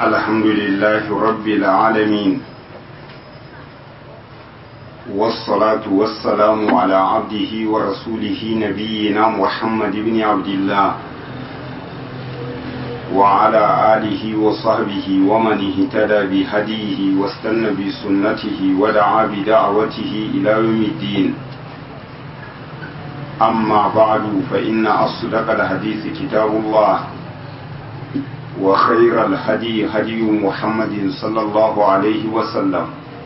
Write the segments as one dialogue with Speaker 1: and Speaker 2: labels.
Speaker 1: الحمد لله رب العالمين والصلاة والسلام على عبده ورسوله نبينا محمد بن عبد الله وعلى آله وصحبه ومن اهتدى بهديه واستنى بسنته ودعا بدعوته إلى يوم الدين أما بعد فإن أصدق الحديث كتاب الله وخير الهدي هدي محمد صلى الله عليه وسلم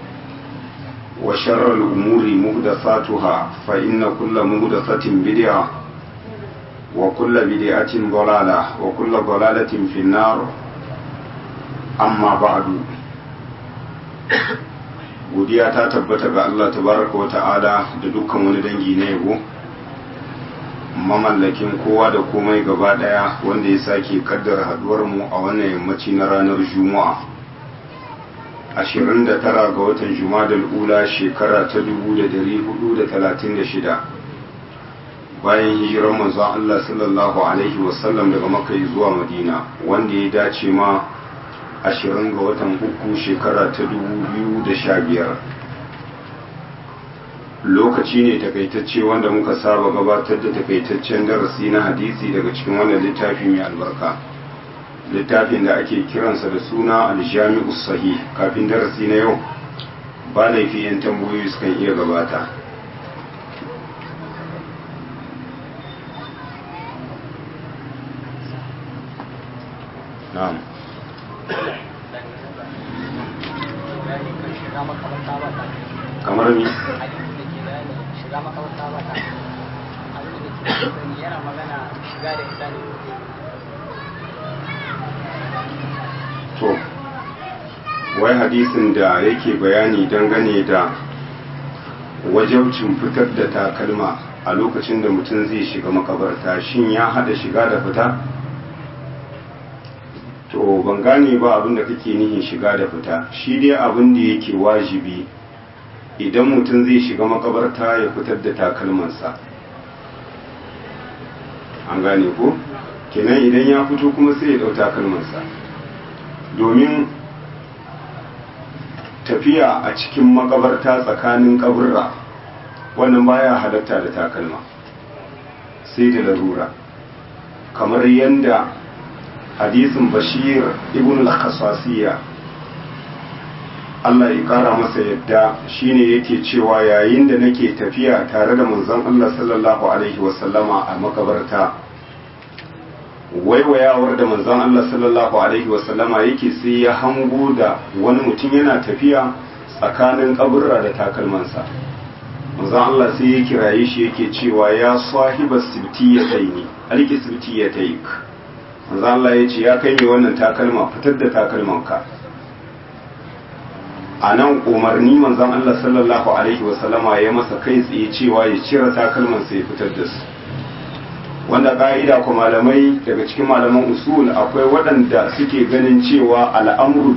Speaker 1: وشر الأمور مهدثاتها فإن كل مهدثة بدعة وكل بدعة ضلالة وكل ضلالة في النار أما بعد godiya ta tabbata ga Allah tabaraka wa ta'ala da dukkan wani dangi na yabo mamallakin kowa da komai gaba daya wanda ya sake kaddara haduwar mu a wannan yammaci na ranar juma'a 29 ga watan jumadal ula shekara ta 1436 bayan hijirar manzon Allah sallallahu alaihi wasallam daga makka zuwa madina wanda ya dace ma 20 ga watan uku shekara ta 2015 lokaci ne takaitacce wanda muka saba gabatar da takaitaccen darasi na hadisi daga cikin wannan littafi mai albarka littafin da ake kiransa da suna aljami'u sahih kafin darasi na yau ba laifi yan tambayoyi sukan iya gabata na'am kamar ni
Speaker 2: shiga makaranta ba ta abin da ke sani yana magana shiga da ita ne
Speaker 1: to wai hadisin da yake bayani dangane da wajabcin fitar da takalma a lokacin da mutum zai shiga makabarta shin ya hada shiga da fita to ban gane ba abin da kake nihin shiga da fita shi dai abin da yake wajibi idan mutum zai shiga makabarta ya fitar da takalmansa an gane ko kenan idan ya fito kuma sai ya dau takalmansa domin tafiya a cikin makabarta tsakanin kaburra wannan baya halatta da takalma sai da larura kamar yadda hadisin bashir ibn al-khasasiyya Allah ya kara masa yadda shine yake cewa yayin da nake tafiya tare da manzon Allah sallallahu alaihi wasallama a makabarta waiwayawar da manzon Allah sallallahu alaihi wasallama yake sai ya hango da wani mutum yana tafiya tsakanin kaburra da takalmansa manzon Allah sai ya kiraye shi yake cewa ya sahiba sibtiyataini alki sibtiyataik manzon Allah ya ce ya kai mai wannan takalma fitar da takalmanka a nan umarni manzon Allah sallallahu alaihi wasallama ya masa kai tsaye cewa ya cire takalmansa ya fitar da su wanda ka'ida ko malamai daga cikin malaman usul akwai waɗanda suke ganin cewa al'amru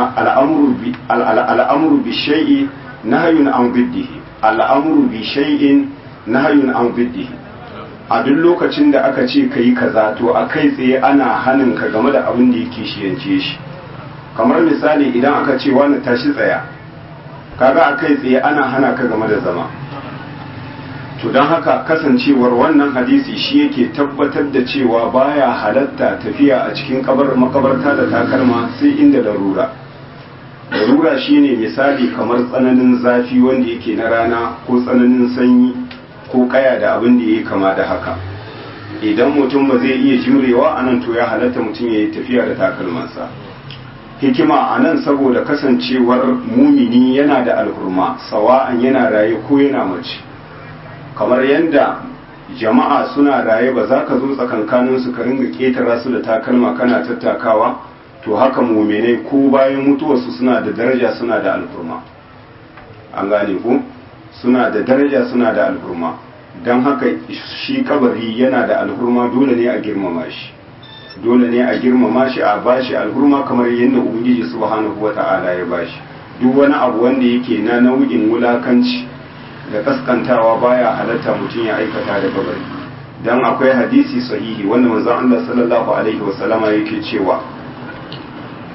Speaker 1: bi shay'i nahyun an biddihi al'amru bi shay'in nahyun an biddihi a duk lokacin da aka ce kai kaza to a kai tsaye ana hanin ka game da abin da yake shiyance shi kamar misali idan aka ce wani tashi tsaya kaga a kai tsaye ana hana ka game da zama to don haka kasancewar wannan hadisi shi yake tabbatar da cewa baya halatta tafiya a cikin kabar makabarta da takalma sai inda larura larura shine misali kamar tsananin zafi wanda yake na rana ko tsananin sanyi ko kaya da abin da yake kama da haka idan mutum ba zai iya jimrewa anan to ya halatta mutum ya yi tafiya da takalmansa hikima a nan saboda kasancewar mumini yana da alhurma sawa'an yana raye ko yana mace kamar yadda jama'a suna raye ba za ka zo tsakankanin su ka ringa ketara su da takalma kana tattakawa to haka muminai ko bayan mutuwarsu suna da daraja suna da alhurma an gane ku suna da daraja suna da alhurma don haka shi kabari yana da alhurma dole ne a girmama shi dole ne a girmama shi a bashi alhurma kamar yadda ubangiji subhanahu wata'ala ya bashi duk wani abu wanda yake na nau'in wulakanci da kaskantawa baya halatta mutum ya aikata da kabari dan akwai hadisi sahihi wanda manzon Allah sallallahu alaihi wasallama yake cewa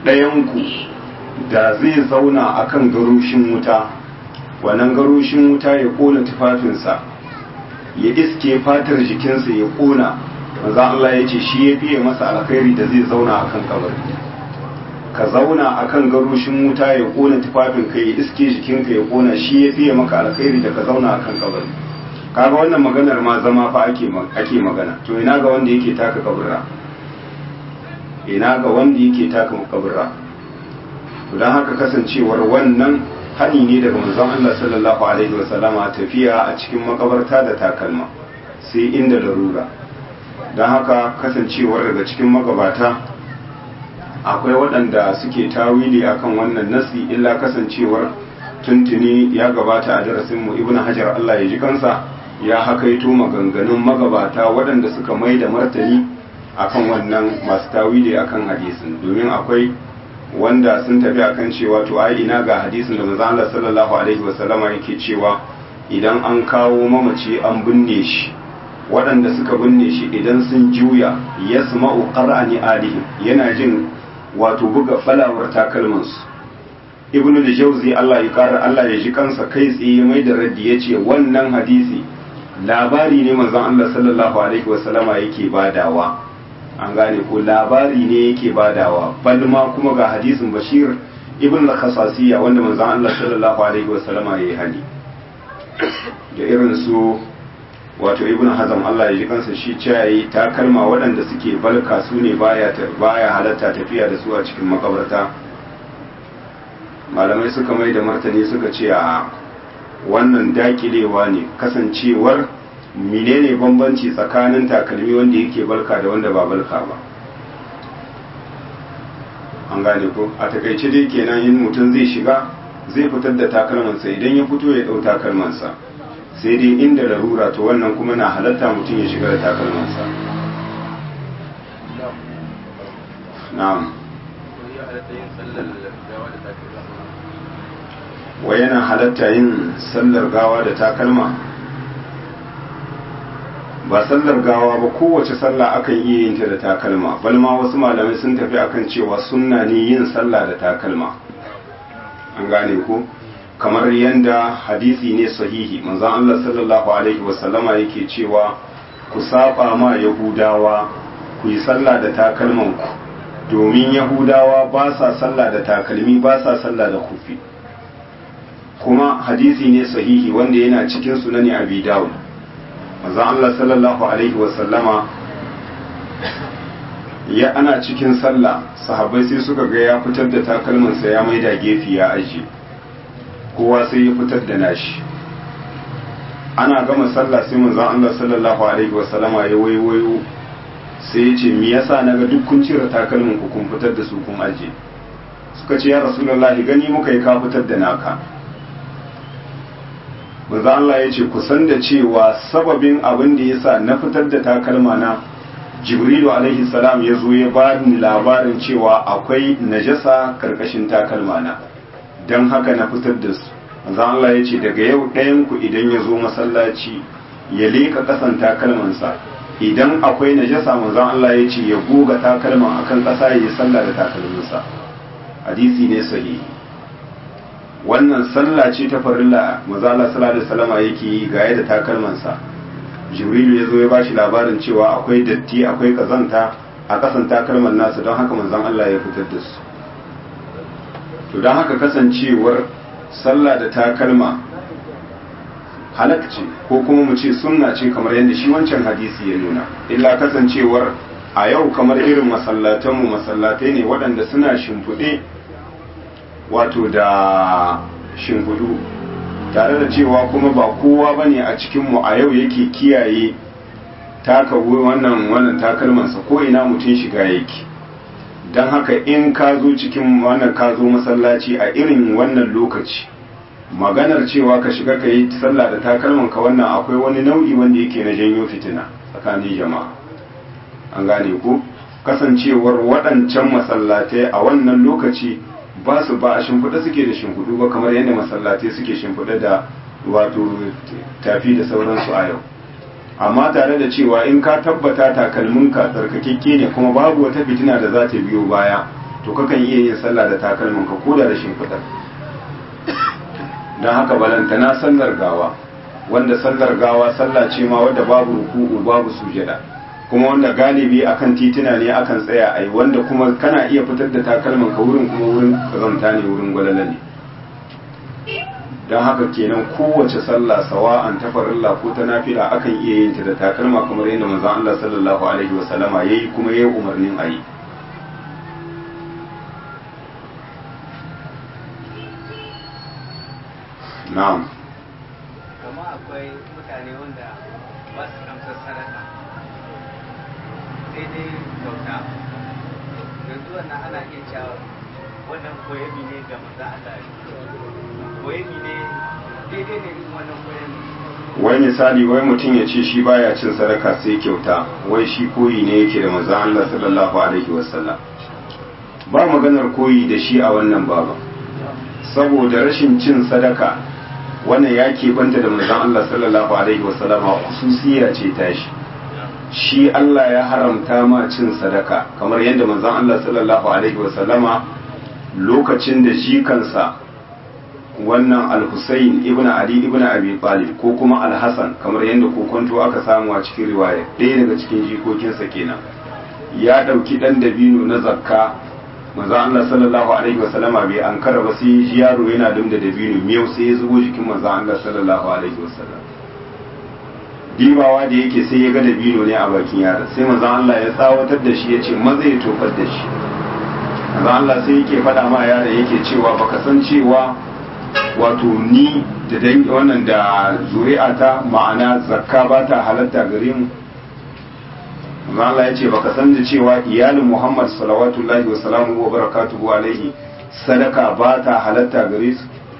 Speaker 1: ɗayanku da zai zauna akan garushin wuta wannan garushin wuta ya ƙona tufafinsa ya iske fatar jikinsa ya ƙona maza Allah ya ce shi ya fiye masa alkhairi da zai zauna akan kabari ka zauna akan garushin wuta ya ƙona tufafinka ya iske jikinka ya ƙona shi ya fiye maka alkhairi da ka zauna akan kabari kaga wannan maganar ma zama fa ake ake magana to ina ga wanda yake taka kaburra ina ga wanda yake taka kaburra to dan haka kasancewar wannan hani ne daga manzon Allah sallallahu alaihi wasallama tafiya a cikin makabarta da takalma sai inda larura dan haka kasancewar daga cikin magabata akwai waɗanda suke tawili akan wannan nasi illa kasancewar tuntuni ya gabata a darasinmu ibnu hajar Allah ya ji kansa ya hakaito maganganun magabata waɗanda suka mai da martani akan wannan masu tawili akan hadisin domin akwai wanda sun tafi akan cewa to ai ina ga hadisin da manzon Allah sallallahu alaihi wasallama yake cewa idan an kawo mamaci an binne shi waɗanda suka binne shi idan sun juya yasma'u qara'ani alihim yana jin wato buga falawar takalmansu ibnu da jauzi Allah ya kara Allah ya ji kansa kai tsaye mai da raddi yace wannan hadisi labari ne manzon Allah sallallahu alaihi wasallama yake badawa an gane ko labari ne yake badawa bal ma kuma ga hadisin Bashir ibn al-Khasasiyya wanda manzon Allah sallallahu alaihi wasallama yayi hani da irin su wato ibn Hazm Allah ya ji kansa shi yayi takalma waɗanda suke balka su ne baya baya halatta tafiya da su a cikin makabarta malamai suka mai da martani suka ce a wannan dakilewa ne kasancewar menene bambanci tsakanin takalmi wanda yake balka da wanda ba balka ba an gane ko a takaice dai kenan in mutum zai shiga zai fitar da takalmansa idan ya fito ya dau takalmansa sai dai inda larura to wannan kuma na halatta mutum ya shiga da takalmansa na'am wai yana halatta yin sallar gawa da takalma ba sallar gawa ba kowace sallah akan iya yin ta da takalma balma wasu malamai sun tafi akan cewa sunna ne yin sallah da takalma an gane ko kamar yanda hadisi ne sahihi manzon Allah sallallahu alaihi wasallama yake cewa ku saba ma yahudawa ku yi sallah da takalman ku domin yahudawa ba sa sallah da takalmi ba sa sallah da kufi kuma hadisi ne sahihi wanda yana cikin sunani abi dawud manzo Allah sallallahu alaihi wasallama ya ana cikin sallah sahabbai sai suka ga ya fitar da takalmansa ya maida gefe ya aje kowa sai ya fitar da nashi ana gama sallah sai manzo Allah sallallahu alaihi wasallama ya waiwayo sai ya ce me yasa naga duk kun cire takalmin ku kun fitar da su kun aje suka ce ya rasulullahi gani muka yi ka fitar da naka manzo Allah ya ce ku san da cewa sababin abin da yasa na fitar da takalma na Jibrilu alaihi salam ya zo ya ba ni labarin cewa akwai najasa karkashin takalma na dan haka na fitar da su manzo Allah ya ce daga yau ɗayan ku idan ya zo masallaci ya leka kasan takalmansa idan akwai najasa manzo Allah ya ce ya goga takalman akan ƙasa ya yi sallah da takalminsa hadisi ne sahihi wannan sallah ce ta farilla maza Allah sallallahu alaihi wasallama yake yi ga da takalmansa jibrilu ya zo ya bashi labarin cewa akwai datti akwai kazanta a kasan takalman nasa don haka manzon Allah ya fitar da su to don haka kasancewar sallah da takalma halak ce ko kuma mu ce sunna ce kamar yadda shi wancan hadisi ya nuna illa kasancewar a yau kamar irin masallatanmu masallatai ne waɗanda suna shimfiɗe wato da shimfiɗu tare da cewa kuma ba kowa ba ne a cikinmu a yau yake kiyaye taka wannan wannan takalmansa ko ina mutum shiga yake don haka in ka zo cikin wannan ka zo masallaci a irin wannan lokaci maganar cewa ka shiga ka yi sallah da takalman ka wannan akwai wani nau'i wanda yake na janyo fitina tsakanin jama'a an gane ku kasancewar waɗancan masallatai a wannan lokaci ba su ba a shimfiɗa suke da shimfiɗu ba kamar yadda masallatai suke shimfiɗa da wato tafi da sauransu a yau amma tare da cewa in ka tabbata takalminka tsarkakekke ne kuma babu wata fitina da za ta biyo baya to kakan iya yin sallah da takalmin ka koda da shimfiɗar don haka balantana sallar gawa wanda sallar gawa sallah ce ma wadda babu ruku'u babu sujada kuma wanda galibi akan tituna ne akan tsaya ai wanda kuma kana iya fitar da takalman ka wurin kuma wurin kazanta ne wurin gwalala ne don haka kenan kowace sallah sawa'an ta farilla ko ta nafila akan iya yin ta da takalma kamar yadda manzon Allah sallallahu alaihi wasallama yayi kuma yayi umarnin ayi na'am
Speaker 3: kuma akwai mutane wanda ba su amsar sadaka sai dai kyauta yanzu wannan ana iya cewa wannan koyami ne ga maza Allah koyami ne daidai ne irin wannan koyami
Speaker 1: wai misali wai mutum ya ce shi baya cin sadaka sai kyauta wai shi koyi ne yake da manzon Allah sallallahu alaihi wasallam ba maganar koyi da shi a wannan baba saboda rashin cin sadaka wannan ya keɓanta da manzon Allah sallallahu alaihi wasallam khususiya ce tashi shi Allah ya haramta ma cin sadaka kamar yadda manzon Allah sallallahu alaihi wasallama lokacin da shi kansa wannan al-Husayn ibn Ali ibn Abi Talib ko kuma al-Hasan kamar yadda kokonto aka samu a cikin riwaya ɗaya daga cikin jikokinsa kenan ya ɗauki ɗan dabino na zakka manzo Allah sallallahu alaihi wasallama bai ankara ba sai ji yaro yana dumda dabino miyau sai ya zubo jikin manzo Allah sallallahu alaihi wasallam dibawa da yake sai ya ga dabino ne a bakin yaron sai manzo Allah ya tsawatar da shi ya ce maza ya tofar da shi manzo Allah sai yake faɗa ma yaron yake cewa baka san cewa wato ni da dangi wannan da zuri'ata ma'ana zakka ba ta halatta gare mu manzo Allah ya ce baka san da cewa iyalin Muhammad salawatullahi wa salamu wa barakatuhu alaihi sadaka ba ta halatta gare su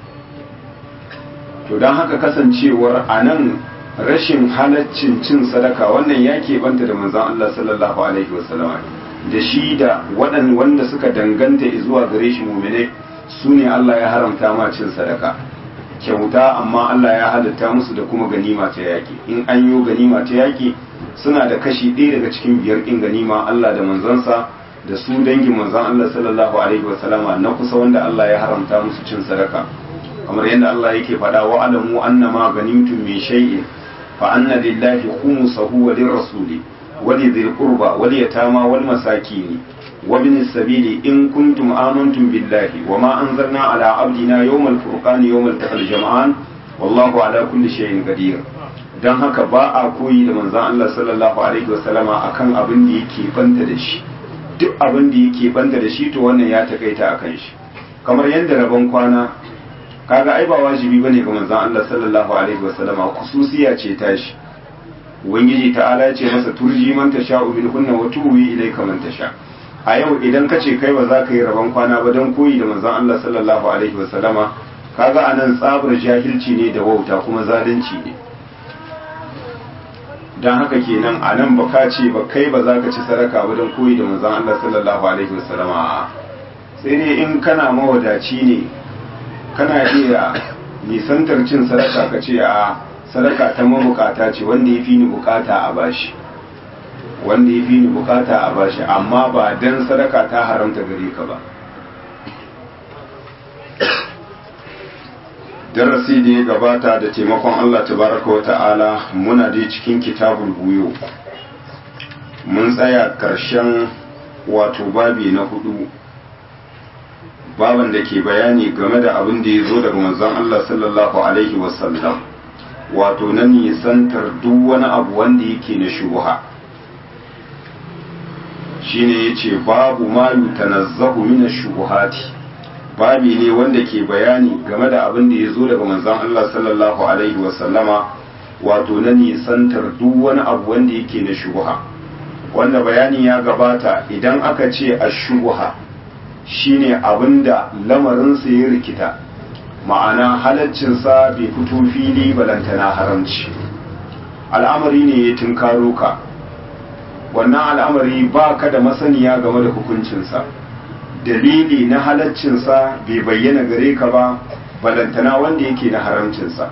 Speaker 1: to don haka kasancewar anan rashin halaccin cin sadaka wannan ya keɓanta da manzon Allah sallallahu alaihi wa sallam da shi da waɗanda wanda suka danganta zuwa gare shi mu'mine su ne Allah ya haramta ma cin sadaka kyauta amma Allah ya halatta musu da kuma ganima ta yaƙi in an yi ganima ta yaƙi suna da kashi ɗaya daga cikin biyar ɗin ganima Allah da manzansa da su dangin manzan Allah sallallahu alaihi wasallama na kusa wanda Allah ya haramta musu cin sadaka kamar yadda Allah yake faɗa wa alamu annama ganimtum min shay'in fa anna lillahi khumsahu wa lirrasuli wa lidhil qurba wal yatama wal masakin wa bin sabili in kuntum amantum billahi wa ma anzalna ala abdina yawmal furqani yawmal taqal jam'an wallahu ala kulli shay'in qadir don haka ba a koyi da manzan Allah sallallahu alaihi wasallama akan abin da yake banta da shi duk abin da yake banta da shi to wannan ya takaita akan shi kamar yadda rabon kwana kaga ai ba wajibi bane ga manzan Allah sallallahu alaihi wasallama khususiya ce tashi ubangiji ta'ala ya ce masa turji man tasha'u min kunna wa tuwi ilayka man tasha a yau idan ka ce kai ba za ka yi rabon kwana ba don koyi da manzan Allah sallallahu alaihi wasallama kaga anan tsabar jahilci ne da wauta kuma zalunci ne don haka kenan a nan ba ka ce ba kai ba za ka ci sadaka ba don koyi da manzon Allah sallallahu alaihi wasallam a sai dai in kana mawadaci ne kana iya nisantar cin sadaka ka ce a sadaka ta mabukata ce wanda ya fi ni bukata a bashi wanda ya fi ni bukata a bashi amma ba dan sadaka ta haramta gare ka ba darasi da ya gabata da taimakon Allah tabaraka wa ta'ala muna dai cikin kitabul buyo mun tsaya karshen wato babi na hudu baban da ke bayani game da abin da ya zo daga manzon Allah sallallahu alaihi wasallam wato na nisantar duk wani abu wanda yake na shubha shine yace babu ma yutanazzahu min ash-shubuhati babi ne wanda ke bayani game da abin da ya zo daga manzon Allah sallallahu alaihi wasallama wato na nisantar duk wani abu wanda yake na shubuha wanda bayani ya gabata idan aka ce a shubuha shine abin da lamarinsa ya rikita ma'ana halaccinsa bai fito fili balantana haramci al'amari ne ya tunkaro ka wannan al'amari ba ka da masaniya game da hukuncinsa dalili na halaccinsa bai bayyana gare ka ba balantana wanda yake na haramcinsa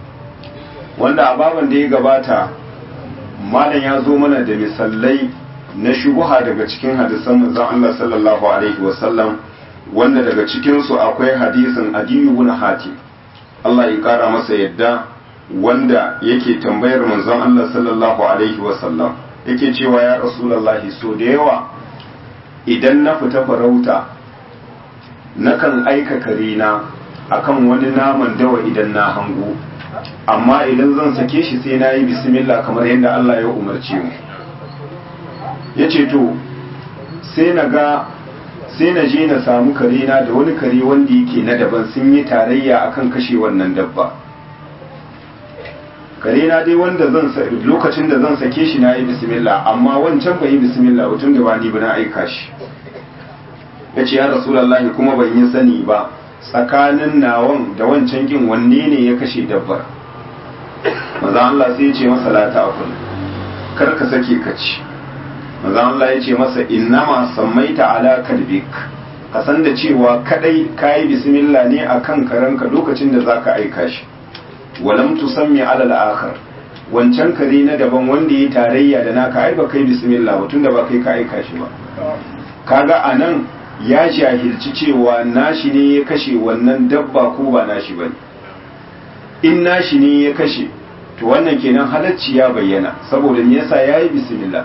Speaker 1: wanda a baban da ya gabata malam ya zo mana da misalai na shubuha daga cikin hadisan manzon Allah sallallahu alaihi wasallam wanda daga cikin su akwai hadisin Adiyu ibn Hatim Allah ya kara masa yadda wanda yake tambayar manzon Allah sallallahu alaihi wasallam yake cewa ya rasulullahi so da yawa idan na fita farauta nakan aika karina akan wani naman dawa idan na hango amma idan zan sake shi sai na yi bismillah kamar yadda Allah ya umarce mu ya ce to sai na ga sai na je na samu karina da wani kare wanda yake na daban sun yi tarayya akan kashe wannan dabba karina dai wanda zan lokacin da zan sake shi na yi bismillah amma wancan bai yi bismillah ba tun da ba ni ba na aika shi ya ce ya rasulallah kuma ban yi sani ba tsakanin nawan da wancan kin wanne ne ya kashe dabbar maza Allah sai ya ce masa la ta'kul kar ka sake ka ci maza Allah ya ce masa innama sammaita ala kalbik ka san da cewa kadai kayi bismillah ne akan karanka lokacin da zaka aika shi walam tusammi ala al-akhar wancan kare na daban wanda ya tarayya da naka ai ba kai bismillah ba tunda ba kai ka aika shi ba kaga anan ya jahilci cewa nashi ne ya kashe wannan dabba ko ba nashi bane in nashi ne ya kashe to wannan kenan halacci ya bayyana saboda me yasa yayi bismillah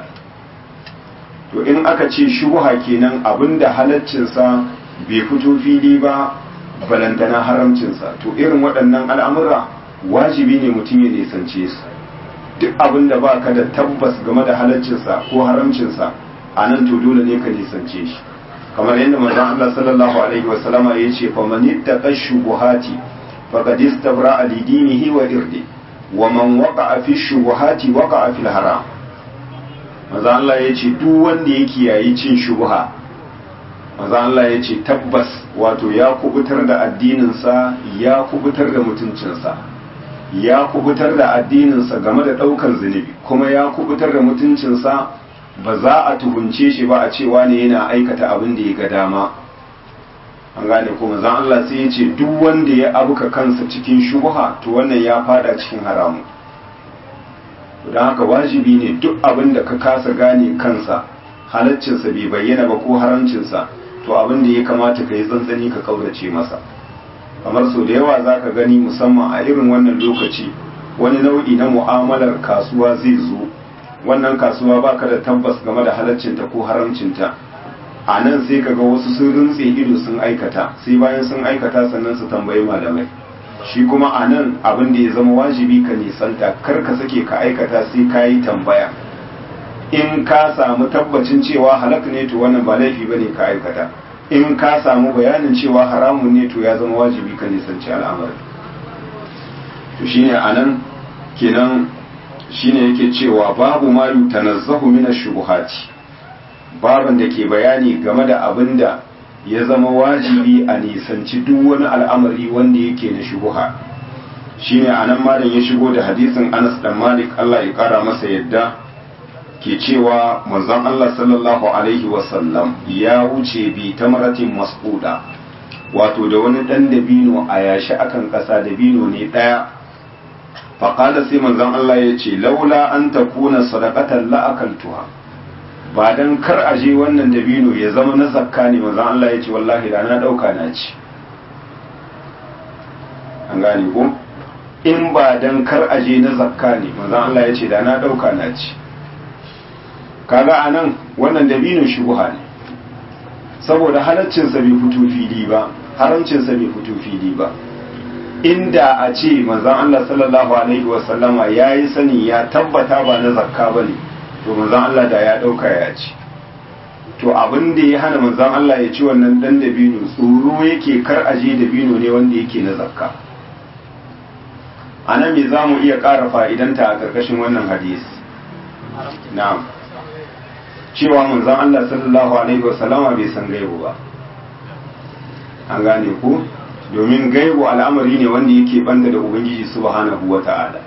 Speaker 1: to in aka ce shubha kenan abinda halaccinsa bai fito fili ba balantana haramcinsa to irin waɗannan al'amura wajibi ne mutum ya nisance su duk abinda ba ka da tabbas game da halaccinsa ko haramcinsa a nan to dole ne ka nisance shi kamar yadda manzon Allah sallallahu alaihi wasallama ya ce fa man ittaqa shubuhati faqad istabra li dinihi wa irdi wa man waqa'a fi shubuhati waqa'a fil haram manzon Allah ya ce duk wanda ya kiyayi cin shubuha manzon Allah ya ce tabbas wato ya kubutar da addininsa ya kubutar da mutuncinsa ya kubutar da addininsa game da ɗaukan zunubi kuma ya kubutar da mutuncinsa ba za a tuhunce shi ba a cewa ne yana aikata abin da ya ga dama an gane kuma zan Allah sai ya ce duk wanda ya abuka kansa cikin shubha to wannan ya fada cikin haramu don haka wajibi ne duk abin da ka kasa gane kansa halaccinsa bai bayyana ba ko haramcinsa to abin da ya kamata ka yi tsantsani ka kaurace masa kamar sau da yawa za ka gani musamman a irin wannan lokaci wani nau'i na mu'amalar kasuwa zai zo wannan kasuwa baka da tabbas game da halaccinta ko haramcinta a nan sai kaga wasu sun rintse ido sun aikata sai bayan sun aikata sannan su tambayi malamai shi kuma a nan abin da ya zama wajibi ka nisanta kar ka sake ka aikata sai ka yi tambaya in ka samu tabbacin cewa halak ne to wannan ba laifi ba ne ka aikata in ka samu bayanin cewa haramun ne to ya zama wajibi ka nisanci al'amari to shine a nan kenan shine yake cewa babu ma yutanazzahu min ash-shubuhati baban da ke bayani game da abin da ya zama wajibi a nisanci duk wani al'amari wanda yake na shubuha shine anan malam ya shigo da hadisin Anas dan Malik Allah ya kara masa yadda ke cewa manzon Allah sallallahu alaihi wasallam ya wuce bi tamratin masquda wato da wani dan dabino a yashi akan kasa dabino ne daya faƙada sai manzon Allah ya ce laula an ta kuna sadakatan la'akaltuha ba dan kar a je wannan dabino ya zama na zakka ne manzon Allah ya ce wallahi da na ɗauka na ci an gane ko in ba dan kar a je na zakka ne manzon Allah ya ce da na ɗauka na ci kaga a nan wannan dabino shubuha ne saboda halaccinsa bai fito fili ba haramcinsa bai fito fili ba inda a ce manzan Allah sallallahu alaihi wasallama ya yi sani ya tabbata ba na zakka ba ne to manzan Allah da ya ɗauka ya ci to abin da ya hana manzan Allah ya ci wannan ɗan dabino tsoro yake kar aje dabino ne wanda yake na zakka a nan me za mu iya ƙara fa'idanta a ƙarƙashin wannan hadisi na'am cewa manzan Allah sallallahu alaihi wasallama bai san gaibu ba an gane ku domin gaibu al'amari ne wanda yake banda da ubangiji subhanahu wa ta'ala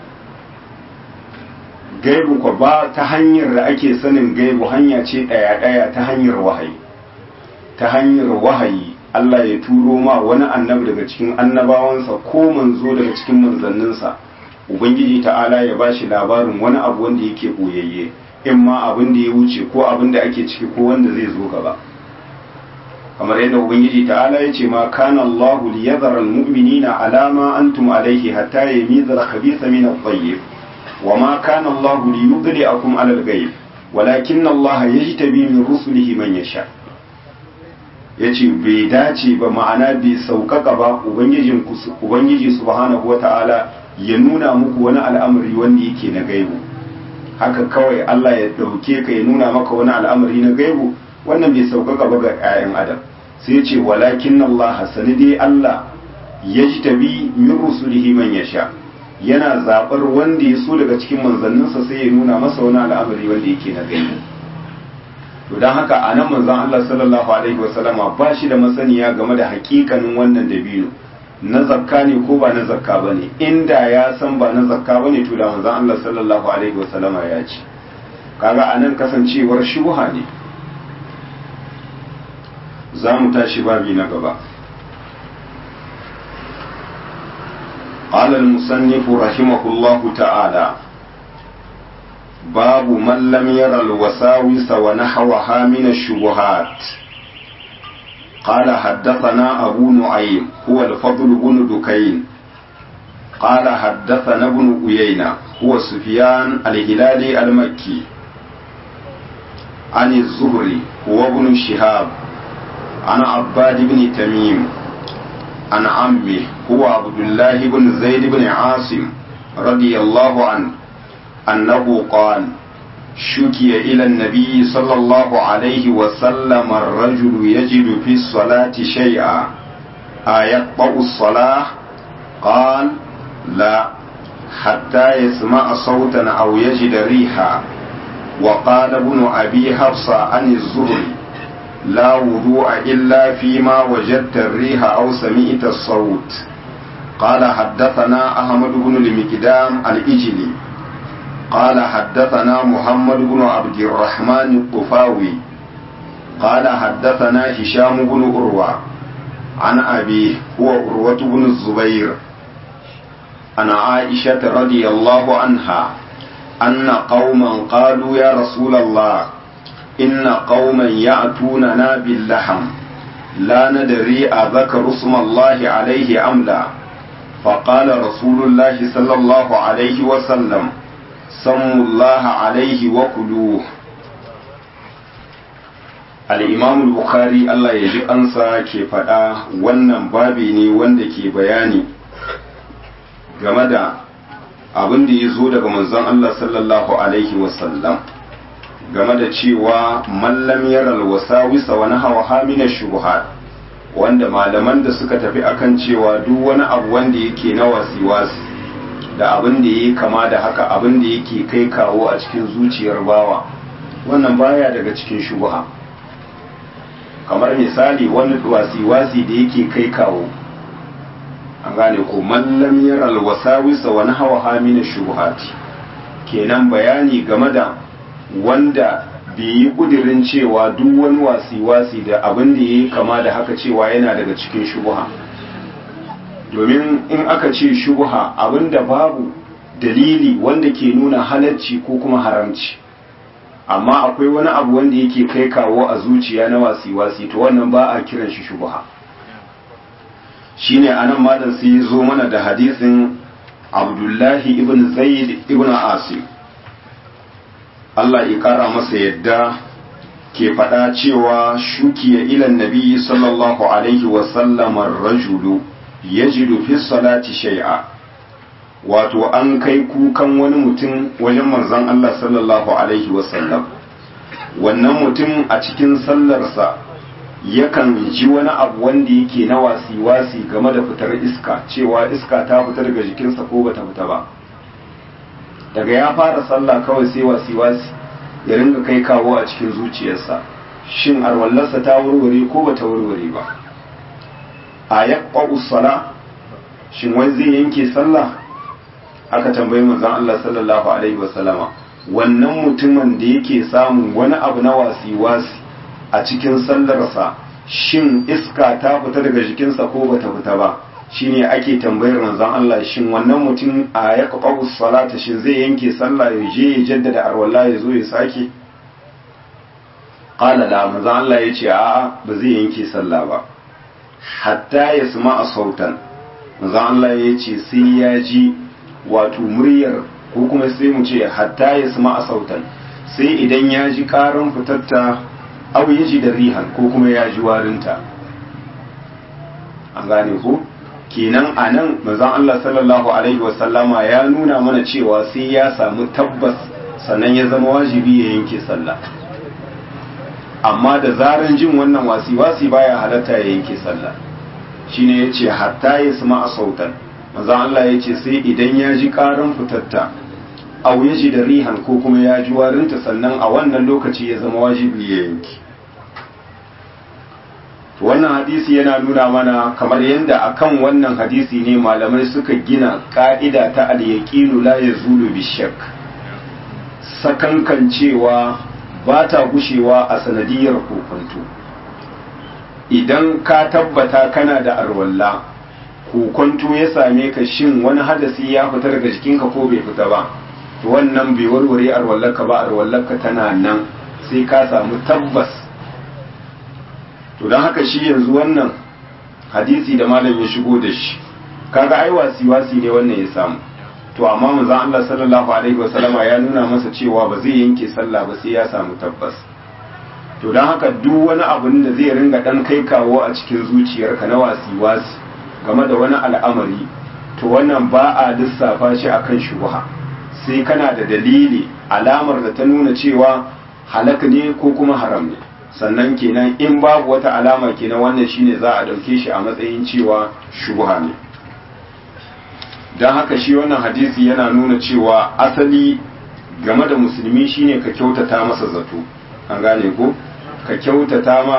Speaker 1: gaibu kwa ba ta hanyar da ake sanin gaibu hanya ce ɗaya-ɗaya ta hanyar wahayi ta hanyar wahayi Allah ya turo ma wani annabi daga cikin annabawansa ko manzo daga cikin manzanninsa ubangiji ta'ala ya ba shi labarin wani abu wanda yake ɓoyayye in ma abin da ya wuce ko abin da ake ciki ko wanda zai zo gaba kamar yadda ubangiji ta'ala ya ce ma kana Allahu liyadhara almu'minina ala ma antum alayhi hatta yamiza al-khabitha min at-tayyib wa ma kana Allahu liyudli'akum ala al-ghayb walakinna Allah yajtabi min rusulihi man yasha yace bai dace ba ma'ana bai saukaka ba ubangijin ubangiji subhanahu wata'ala ya nuna muku wani al'amari wanda yake na gaibu haka kawai Allah ya dauke ka ya nuna maka wani al'amari na gaibu wannan bai saukaka ba ga 'ya'yan adam sai ce walakin Allah sani dai Allah ya ji tabi min rusulihi man yasha yana zabar wanda ya so daga cikin manzanninsa sai ya nuna masa wani al'amari wanda yake na gaibu to dan haka anan manzon Allah sallallahu alaihi wasallama ba shi da masaniya game da hakikanin wannan dabino na zakka ne ko ba na zakka bane inda ya san ba na zakka bane to da manzon Allah sallallahu alaihi wasallama ya ce kaga anan kasancewar shubha ne za mu tashi babi na gaba قال المصنف رحمه الله تعالى باب من لم ير الوساوس ونحوها من الشبهات قال حدثنا أبو نعيم هو الفضل بن دكين قال حدثنا ابن أيينة هو سفيان الهلالي المكي عن الزهري هو ابن شهاب عن عباد بن تميم عن عمه هو عبد الله بن زيد بن عاصم رضي الله عنه أنه قال شكي إلى النبي صلى الله عليه وسلم الرجل يجد في الصلاة شيئا أيقطع الصلاة قال لا حتى يسمع صوتا أو يجد ريحا وقال ابن أبي حفصة عن الزهري لا وضوء إلا فيما وجدت الريح أو سمعت الصوت قال حدثنا أحمد بن المقدام الإجلي قال حدثنا محمد بن عبد الرحمن الطفاوي قال حدثنا هشام بن أروى عن أبيه هو أروة بن الزبير عن عائشة رضي الله عنها أن قوما قالوا يا رسول الله إن قوما يأتوننا باللحم لا ندري أذكر اسم الله عليه أم لا فقال رسول الله صلى الله عليه وسلم سموا الله عليه وكلوه الإمام البخاري الله يجي أنسى كيف wannan babi ne wanda ke bayani game da abin da ya zo daga manzon Allah sallallahu alaihi wasallam game da cewa mallam yaral wasawisa wani hawa hamina shubuhat wanda malaman da suka tafi akan cewa duk wani abu wanda yake na wasi-wasi da abin da ya kama da haka abin da yake kai kawo a cikin zuciyar bawa wannan baya daga cikin shubuha kamar misali wani wasi-wasi da yake kai kawo an gane ko mallam yaral wasawisa wani hawa hamina shubuhati kenan bayani game da wanda bai yi kudirin cewa duk wani wasi-wasi da abin da ya yi kama da haka cewa yana daga cikin shubuha domin in aka ce shubuha abin da babu dalili wanda ke nuna halarci ko kuma haramci amma akwai wani abu wanda yake kai kawo a zuciya na wasi-wasi to wannan ba a kiran shi shubuha shine anan malam sai ya zo mana da hadisin abdullahi ibn zaid ibn asim Allah ya ƙara masa yadda ke faɗa cewa shukiya ilan nabi sallallahu alaihi wasallam rajulu ya jidu fi salati shay'a wato an kai kukan wani mutum wajen manzon Allah sallallahu alaihi wasallam wannan mutum a cikin sallarsa yakan ji wani abu wanda yake na wasi-wasi game da fitar iska cewa iska ta fita daga jikinsa ko bata fita ba daga ya fara sallah kawai sai wasi-wasi ya ringa kai kawo a cikin zuciyarsa shin arwallarsa ta warware ko ba ta warware ba a yaqqa sala shin wai zai yanke sallah aka tambayi manzon Allah sallallahu alaihi wasallama wannan mutumin da yake samun wani abu na wasi-wasi a cikin sallarsa shin iska ta fita daga jikinsa ko bata fita ba shine ake tambayar manzon Allah shin wannan mutum a ya qabu salata shin zai yanke sallah ya je ya jaddada arwalla ya zo ya sake qala la manzon Allah ya ce a'a ba zai yanke sallah ba hatta ya a sautan manzon Allah ya ce sai ya ji wato muryar ko kuma sai mu ce hatta ya a sautan sai idan ya ji karan fitatta abu ya ji da rihan ko kuma ya ji warinta an gane ko kenan a nan manzon Allah sallallahu alaihi wasallama ya nuna mana cewa sai ya samu tabbas sannan ya zama wajibi ya yanke sallah amma da zaran jin wannan wasi-wasi baya halatta ya yanke sallah shine yace hatta ya sama a sautan manzon Allah yace sai idan ya ji karan fitatta aw ya ji da rihan ko kuma ya ji warinta sannan a wannan lokaci ya zama wajibi ya yanke wannan hadisi yana nuna mana kamar yadda akan wannan hadisi ne malamai suka gina ka'ida ta al-yaqinu la yazulu bishak sakankan cewa ba ta gushewa a sanadiyar kokonto idan ka tabbata kana da arwalla kokonto ya same ka shin wani hadasi ya fita daga jikinka ko bai fita ba to wannan bai warware arwallarka ba arwallarka tana nan sai ka samu tabbas to don haka shi yanzu wannan hadisi da malam ya shigo da shi kaga ai wasi wasi ne wannan ya samu to amma manzon Allah sallallahu alaihi wasallama ya nuna masa cewa ba zai yanke sallah ba sai ya samu tabbas to don haka duk wani abun da zai ringa dan kai kawo a cikin zuciyarka na wasi wasi game da wani al'amari to wannan ba a lissafa shi akan shubha sai kana da dalili alamar da ta nuna cewa halak ne ko kuma haram ne sannan kenan in babu wata alama kenan wannan shine za a dauke shi a matsayin cewa shubha ne don haka shi wannan hadisi yana nuna cewa asali game da musulmi shine ka kyautata masa zato an gane ko ka kyautata ma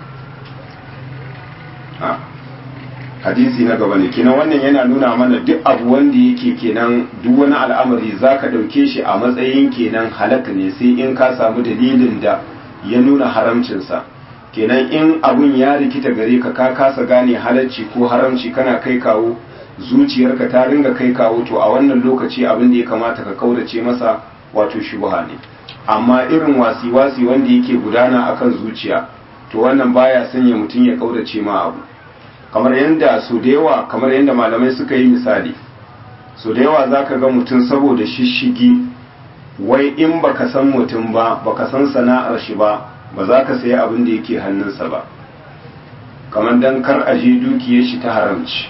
Speaker 1: a hadisi na gaba ne kenan wannan yana nuna mana duk abu wanda yake kenan duk wani al'amari za ka ɗauke shi a matsayin kenan halak ne sai in ka samu dalilin da ya nuna haramcinsa kenan in abun ya rikita gare ka ka kasa gane halarci ko haramci kana kai kawo zuciyarka ta ringa kai kawo to a wannan lokaci abin da ya kamata ka kaurace masa wato shubha ne amma irin wasi-wasi wanda yake gudana akan zuciya to wannan baya sanya mutum ya kaurace ma abu kamar yadda su da yawa kamar yadda malamai suka yi misali su da yawa zaka ga mutum saboda shishigi wai in baka san mutum ba baka san sana'ar shi ba ba za ka sayi abin da yake hannunsa ba kamar dan kar aje dukiyar shi ta haramci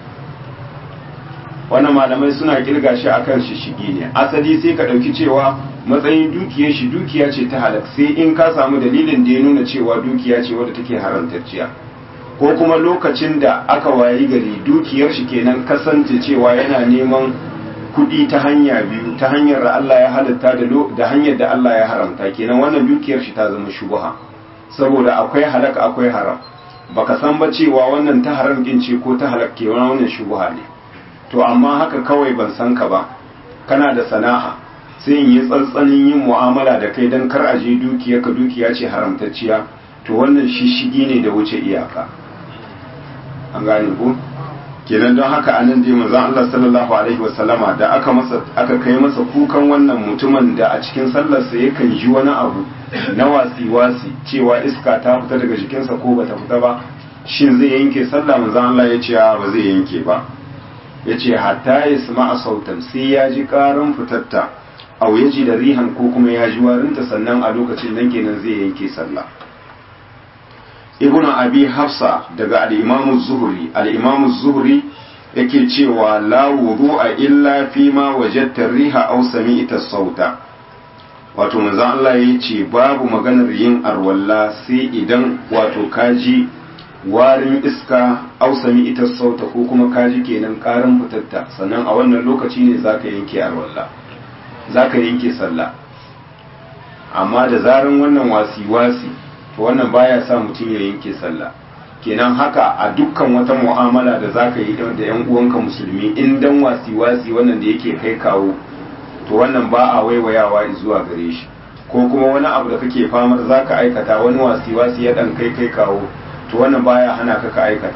Speaker 1: wannan malamai suna kirga shi akan shishigi ne asali sai ka ɗauki cewa matsayin dukiyar shi dukiya ce ta halak sai in ka samu dalilin da ya nuna cewa dukiya ce wadda take haramtacciya ko kuma lokacin da aka wayi gari dukiyar shi kenan kasance cewa yana neman kuɗi ta hanya biyu ta hanyar da Allah ya halatta da hanyar da Allah ya haramta kenan wannan dukiyar shi ta zama shubha saboda akwai halak akwai haram baka san ba cewa wannan ta haram din ce ko ta halak ke wannan shubha ne to amma haka kawai ban san ka ba kana da sana'a sai in yi tsantsanin yin mu'amala da kai don kar aje dukiya ka dukiya ce haramtacciya to wannan shishigi ne da wuce iyaka an gane ku kenan don haka anan dai manzon Allah sallallahu alaihi wasallama da aka masa aka kai masa kukan wannan mutumin da a cikin sallarsa yakan ji wani abu na wasi wasi cewa iska ta fita daga jikinsa ko bata fita ba shin zai yanke sallah manzon Allah ya ce ba zai yanke ba ya ce hatta ya sama a sautan sai ya ji karan fitatta au ya ji da rihan ko kuma ya ji warinta sannan a lokacin nan kenan zai yanke sallah ibnu abi hafsa daga al-imamu zuhri al-imamu zuhri yake cewa la wudu'a illa fi ma wajadta riha aw sami'ta sauta wato manzon Allah ya ce babu maganar yin arwalla sai idan wato kaji warin iska ausami ita sauta ko kuma kaji kenan karin fitatta sannan a wannan lokaci ne zaka yanke arwalla zaka yanke sallah amma da zaran wannan wasi wasi to wannan baya sa mutum ya yanke sallah kenan haka a dukkan wata mu'amala da zaka yi da yan uwanka musulmi in dan wasi wasi wannan da yake kai kawo to wannan ba a waiwayawa zuwa gare shi ko kuma wani abu da kake famar zaka aikata wani wasi wasi ya dan kai kai kawo to wannan baya hana ka ka aikata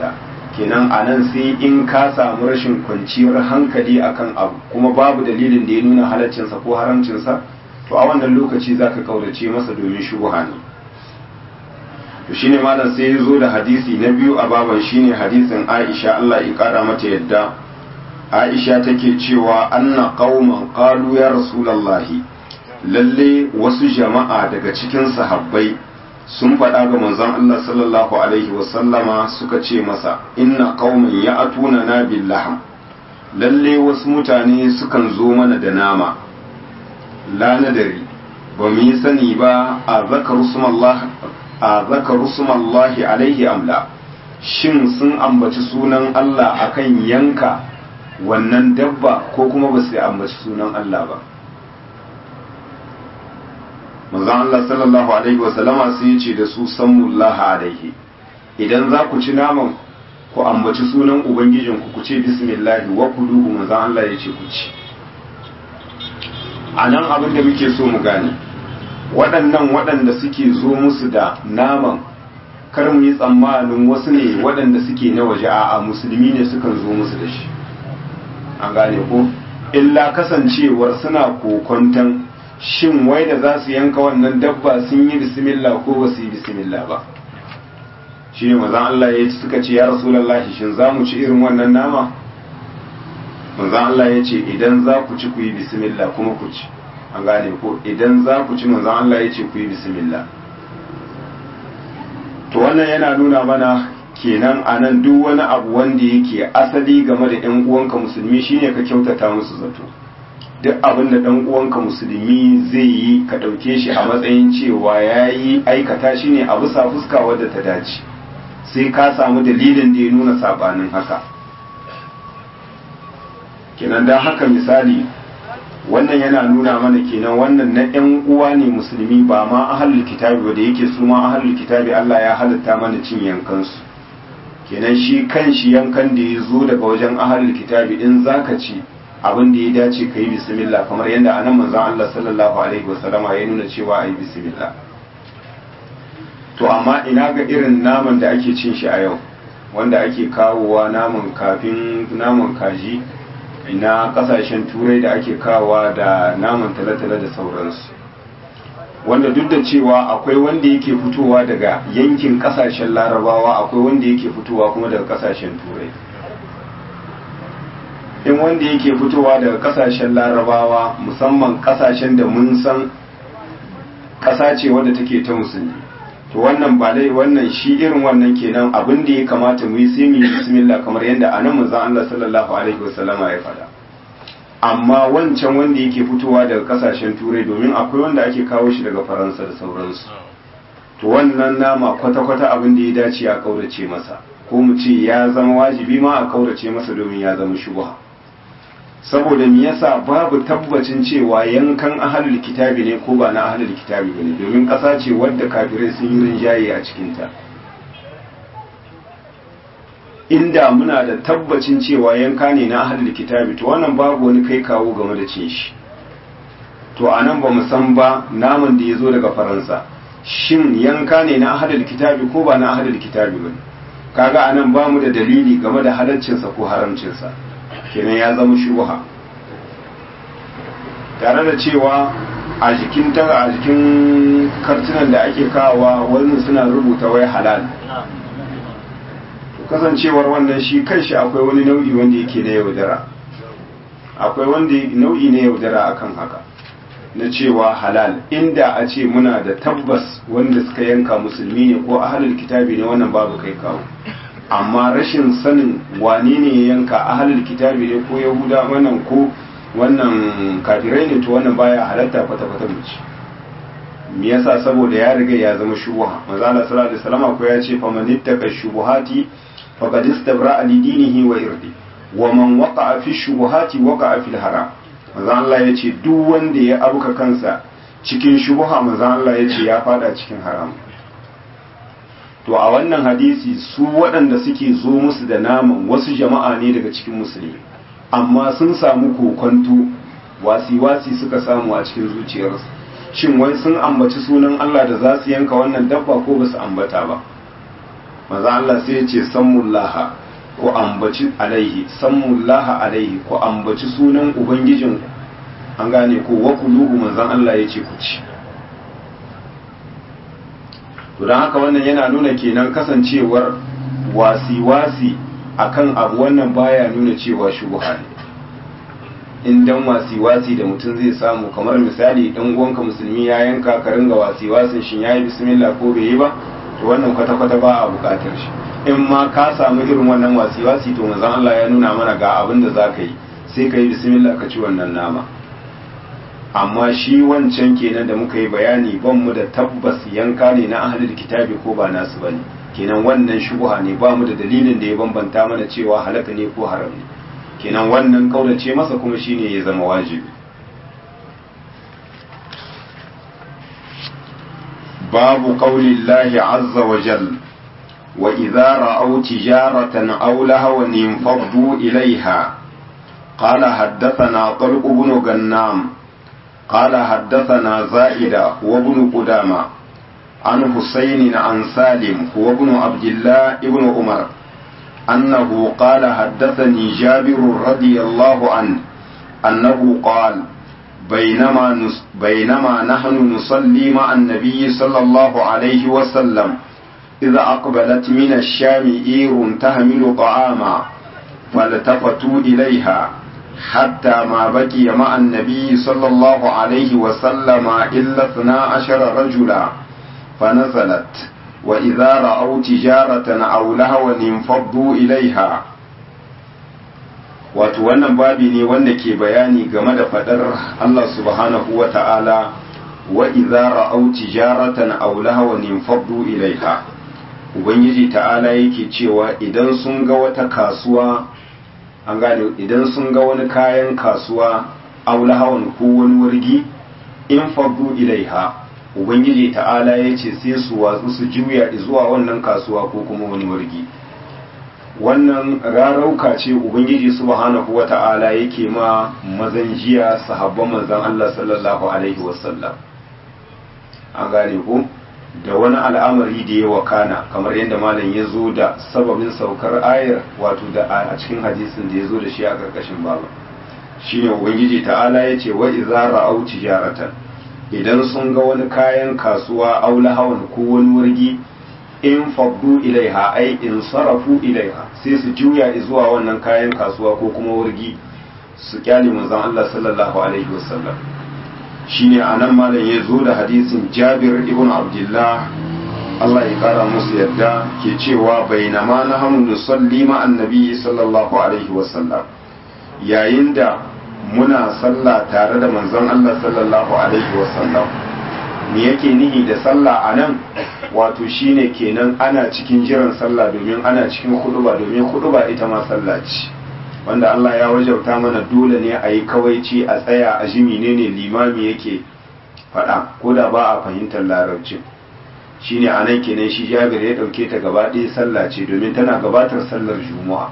Speaker 1: kenan a nan sai in ka samu rashin kwanciyar hankali akan abu kuma babu dalilin da ya nuna halaccinsa ko haramcinsa to a wannan lokaci za ka kaurace masa domin shubuha ne to shine malam sai ya zo da hadisi na biyu a baban shine hadisin aisha allah ya kara mata yadda aisha take cewa anna qauman qalu ya rasulallahi lalle wasu jama'a daga cikin sahabbai sun faɗa ga manzon Allah sallallahu alaihi wasallama suka ce masa inna qauman ya'tuna na bil lahm lalle wasu mutane sukan zo mana da nama la nadari ba mu yi sani ba a zakaru sumallah a zakaru sumallahi alaihi amla shin sun ambaci sunan Allah akan yanka wannan dabba ko kuma ba su ambaci sunan Allah ba manzon Allah sallallahu alaihi wasallama sai ya ce da su sammullaha alaihi idan za ku ci naman ku ambaci sunan ubangijin ku ku ce bismillah wa kuluhu manzon Allah ya ce ku ci a nan abin da muke so mu gane waɗannan waɗanda suke zo musu da naman kar mu yi tsammanin wasu ne waɗanda suke na waje a'a musulmi ne sukan zo musu da shi an gane ko illa kasancewar suna kokonton shin wai da za su yanka wannan dabba sun yi bismillah ko ba su yi bismillah ba shi ne mazan Allah ya suka ce ya rasulallah shin za mu ci irin wannan nama manzan Allah ya ce idan za ku ci ku yi bismillah kuma ku ci an gane ko idan za ku ci manzan Allah ya ce ku yi bismillah to wannan yana nuna mana kenan a nan duk wani abu wanda yake asali game da 'yan uwanka musulmi shine ka kyautata musu zato duk abin da ɗan uwanka musulmi zai yi ka ɗauke shi a matsayin cewa ya yi aikata shi ne a bisa fuska wadda ta dace sai ka samu dalilin da ya nuna saɓanin haka kenan don haka misali wannan yana nuna mana kenan wannan na ‘yan uwa ne musulmi ba ma ahalul kitabi ba da yake su ma ahalul kitabi Allah ya halitta mana cin yankansu kenan shi kan shi yankan da ya zo daga wajen ahalul kitabi in zaka ci abin da ya dace ka yi bismillah kamar yadda anan manzon Allah sallallahu alaihi wasallama ya nuna cewa a yi bismillah to amma ina ga irin naman da ake cin shi a yau wanda ake kawowa naman kafin naman kaji ina kasashen turai da ake kawowa da naman talatala da sauransu wanda duk da cewa akwai wanda yake fitowa daga yankin kasashen larabawa akwai wanda yake fitowa kuma daga kasashen turai in wanda yake fitowa daga kasashen larabawa musamman kasashen da mun san ƙasa ce wadda take ta musulmi to wannan ba dai wannan shi irin wannan kenan abin da ya kamata mu yi sai mu yi bismillah kamar yadda anan manzon Allah sallallahu alaihi wasallama ya faɗa amma wancan wanda yake fitowa daga kasashen turai domin akwai wanda ake kawo shi daga faransa da sauransu to wannan nama kwata-kwata abin da ya dace a kaurace masa ko mu ce ya zama wajibi ma a kaurace masa domin ya zama shubha saboda me yasa babu tabbacin cewa yankan ahalul kitabi ne ko ba na ahalul kitabi bane domin ƙasa ce wadda kafirai sun yi rinjaye a cikinta inda muna da tabbacin cewa yanka ne na ahalul kitabi to wannan babu wani kai kawo game da cin shi to a nan ba mu san ba naman da ya zo daga faransa shin yanka ne na ahalul kitabi ko ba na ahalul kitabi bane kaga anan ba mu da dalili game da halaccinsa ko haramcinsa kenan ya zama shubha tare da cewa a jikin ta a jikin kartunan da ake kawowa wani suna rubuta wai halal to kasancewar wannan shi kanshi akwai wani nau'i wanda yake na yaudara akwai wanda nau'i na yaudara akan haka na cewa halal inda a ce muna da tabbas wanda suka yanka musulmi ne ko ahalul kitabi ne wannan babu kai kawo amma rashin sanin wane ne ya yanka ahalul kitabi ne ko yahuda wannan ko wannan kafirai ne to wannan baya halatta kwata-kwata mace me yasa saboda ya riga ya zama shubuha manzo Allah sallallahu alaihi wasallam ko ya ce faman ittaka shubuhati faqad istabra li dinihi wa irdi wa man waqa'a fi shubuhati waqa'a fil haram manzo Allah ya ce duk wanda ya abuka kansa cikin shubuha manzo Allah ya ce ya fada cikin haram to a wannan hadisi su waɗanda suke zo musu da naman wasu jama'a ne daga cikin musulmi amma sun samu kokonto wasi-wasi suka samu a cikin zuciyarsu shin wai sun ambaci sunan Allah da za su yanka wannan dabba ko ba su ambata ba maza Allah sai ya ce sammullaha ku ambaci alaihi sammullaha alaihi ku ambaci sunan ubangijin an gane ko wa kuluhu manzon Allah ya ce ku ci to don haka wannan yana nuna kenan kasancewar wasi-wasi akan abu wannan baya nuna cewa shubha ne in dan wasi-wasi da mutum zai samu kamar misali dan uwanka musulmi ya yanka ka ringa wasi-wasin shin yayi bismillah ko bai yi ba to wannan kwata-kwata ba a bukatar shi in ma ka samu irin wannan wasi-wasi to manzon Allah ya nuna mana ga abin da zaka yi sai ka yi bismillah ka ci wannan nama amma shi wancan kenan da muka yi bayani ban mu da tabbas yanka ne na ahlul kitabi ko ba nasu bane kenan wannan shubha ne ba mu da dalilin da ya bambanta mana cewa halaka ne ko haram ne kenan wannan kaulace masa kuma shine ya zama wajibi babu qaulillahi azza wa jal wa idza ra'aw tijaratan aw lahawan infaddu ilayha قال حدثنا طلق بن غنام قال حدثنا زائدة وابن قدامة عن حسين عن سالم هو ابن عبد الله ابن عمر أنه قال حدثني جابر رضي الله عنه أنه قال بينما نس بينما نحن نصلي مع النبي صلى الله عليه وسلم إذا أقبلت من الشام إير تحمل طعاما فالتفتوا إليها حتى ما بقي مع النبي صلى الله عليه وسلم إلا اثنا عشر رجلا فنزلت وإذا رأوا تجارة أو لهوا انفضوا إليها wato wannan babi ne wanda ke bayani game da fadar Allah subhanahu wa ta'ala wa idza ra'aw tijaratan aw lahawan infaddu ilaiha ubangiji ta'ala yake cewa idan sun ga wata kasuwa an gane idan sun ga wani kayan kasuwa aw lahawan ko wani wargi infaddu ilaiha ubangiji ta'ala ya ce sai su watsu su juya zuwa wannan kasuwa ko kuma wani wargi wannan rarauka ce ubangiji subhanahu wa ta'ala yake ma mazan jiya sahabban manzan Allah sallallahu alaihi wasallam an gane ko da wani al'amari da ya wakana kamar yadda malam ya zo da sababin saukar ayar wato da a cikin hadisin da ya zo da shi a ƙarƙashin baba shine ubangiji ta'ala ya ce wa idza ra'au tijaratan idan sun ga wani kayan kasuwa aula hawan ko wani wargi in faddu ilaiha ai in sarafu ilaiha sai su juya zuwa wannan kayan kasuwa ko kuma wargi su kyale manzon Allah sallallahu alaihi wasallam shine anan malam ya zo da hadisin Jabir ibn Abdullah Allah ya kara musu yadda ke cewa bainama nahnu nusalli ma annabi sallallahu alaihi wasallam yayin da muna sallah tare da manzon Allah sallallahu alaihi wasallam me yake nihi da sallah a nan wato shine kenan ana cikin jiran sallah domin ana cikin huduba domin huduba ita ma sallah ce wanda Allah ya wajauta mana dole ne a yi kawaici a tsaya a ji menene limami yake faɗa ko da ba a fahimtar larabci shine a nan kenan shi jabir ya ɗauke ta gaba ɗaya sallah ce domin tana gabatar sallar juma'a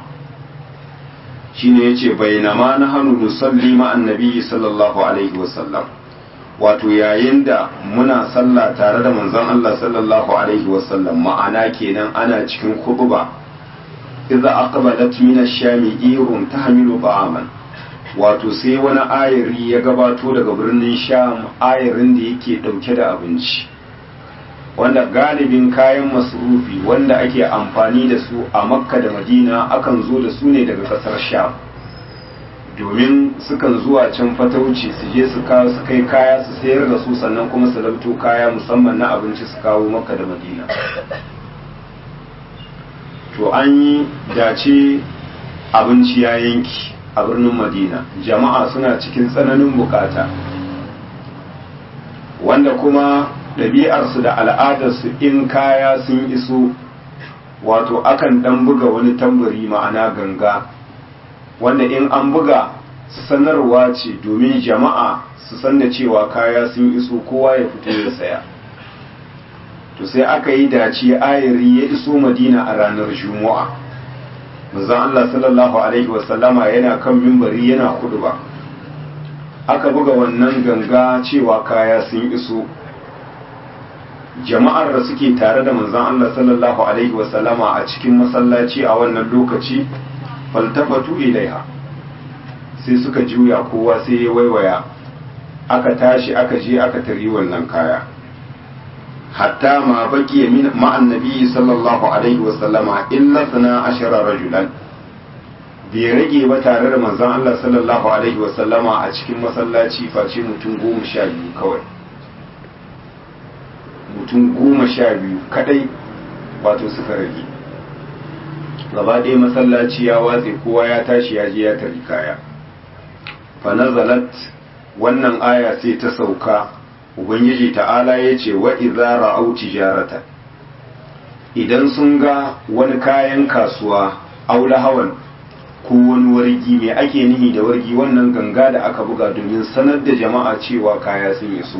Speaker 1: shine yace bainama nahnu nusalli ma annabi sallallahu alaihi wasallam wato yayin da muna sallah tare da manzon Allah sallallahu alaihi wasallam ma'ana kenan ana cikin khutba idza aqbalat min ash-shami irun tahmilu ta'aman wato sai wani ayari ya gabato daga birnin sham ayarin da yake dauke da abinci wanda galibin kayan masurufi wanda ake amfani da su a makka da madina akan zo da su ne daga kasar sham domin sukan zuwa can fatauci su je su kawo su kai kaya su sayar da su sannan kuma su labto kaya musamman na abinci su kawo makka da madina to an yi dace abinci ya yanki a birnin madina jama'a suna cikin tsananin bukata wanda kuma ɗabi'arsu da al'adarsu in kaya sun iso wato akan ɗan buga wani tambari ma'ana ganga wanda in an buga sanarwa ce domin jama'a su san da cewa kaya sun iso kowa ya fito ya saya to sai aka yi dace ayari ya iso madina a ranar juma'a manzon Allah sallallahu alaihi wasallama yana kan mimbari yana ba. aka buga wannan ganga cewa kaya sun iso jama'ar da suke tare da manzon Allah sallallahu alaihi wasallama a cikin masallaci a wannan lokaci faltafatu ilaiha sai suka juya kowa sai ya waiwaya aka tashi aka je aka tari wannan kaya hatta ma baki min ma'an nabi sallallahu alaihi wasallama illa sana ashara rajulan bai rage ba tare da manzon Allah sallallahu alaihi wasallama a cikin masallaci face mutum goma sha biyu kawai mutum goma sha biyu kadai wato suka rage gaba ɗaya masallaci ya watse kowa ya tashi ya je ya tari kaya fa nazalat wannan aya sai ta sauka ubangiji ta'ala ya ce wa idza ra'au tijaratan idan sun ga wani kayan kasuwa aula hawan ko wani wargi mai ake nihi da wargi wannan ganga da aka buga domin sanar da jama'a cewa kaya sun iso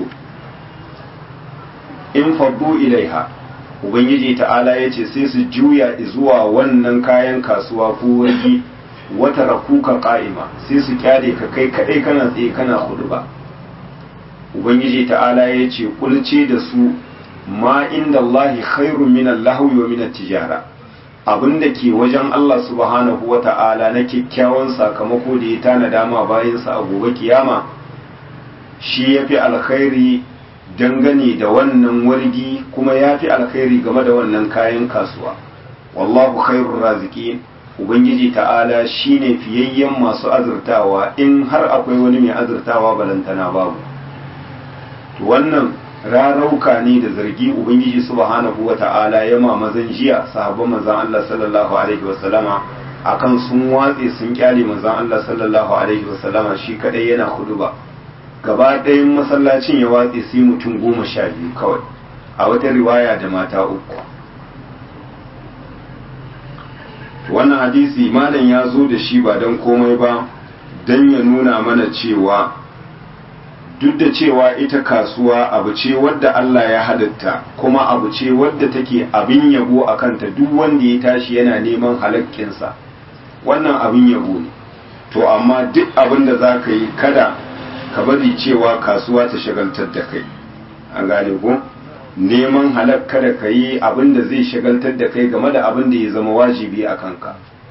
Speaker 1: in fabbu ilaiha ubangiji ta'ala ya ce sai su juya zuwa wannan kayan kasuwa ko wargi wata rakuka ka'ima sai su kyale ka kai kadai kana tsaye kana hudu ba ubangiji ta'ala ya ce kulce da su ma inda Allahi khairun min Allahwi wa min tijara abinda ke wajen Allah subhanahu wa ta'ala na kyakkyawan sakamako da ya tana dama bayansa a gobe kiyama shi ya fi alkhairi dangane da wannan wargi kuma ya fi alkhairi game da wannan kayan kasuwa wallahu khairur raziqin ubangiji ta'ala shine fiyayyen masu azurtawa in har akwai wani mai azurtawa balantana babu to wannan rarauka ne da zargi ubangiji subhanahu wata'ala ya ma mazan jiya sahabban manzon Allah sallallahu alaihi wasallama akan sun watse sun kyale manzon Allah sallallahu alaihi wasallama shi kadai yana huduba gaba ɗayan masallacin ya watse sai mutum goma sha biyu kawai a wata riwaya da mata uku wannan hadisi malam ya zo da shi ba don komai ba don ya nuna mana cewa duk da cewa ita kasuwa abu ce wadda Allah ya halitta kuma abu ce wadda take abin yabo a kanta duk wanda ya tashi yana neman halakkinsa wannan abin yabo ne to amma duk abin da za ka yi kada ka bari cewa kasuwa ta shagaltar da kai an gane ko neman halak kada ka yi abin da zai shagaltar da kai game da abin da ya zama wajibi a kanka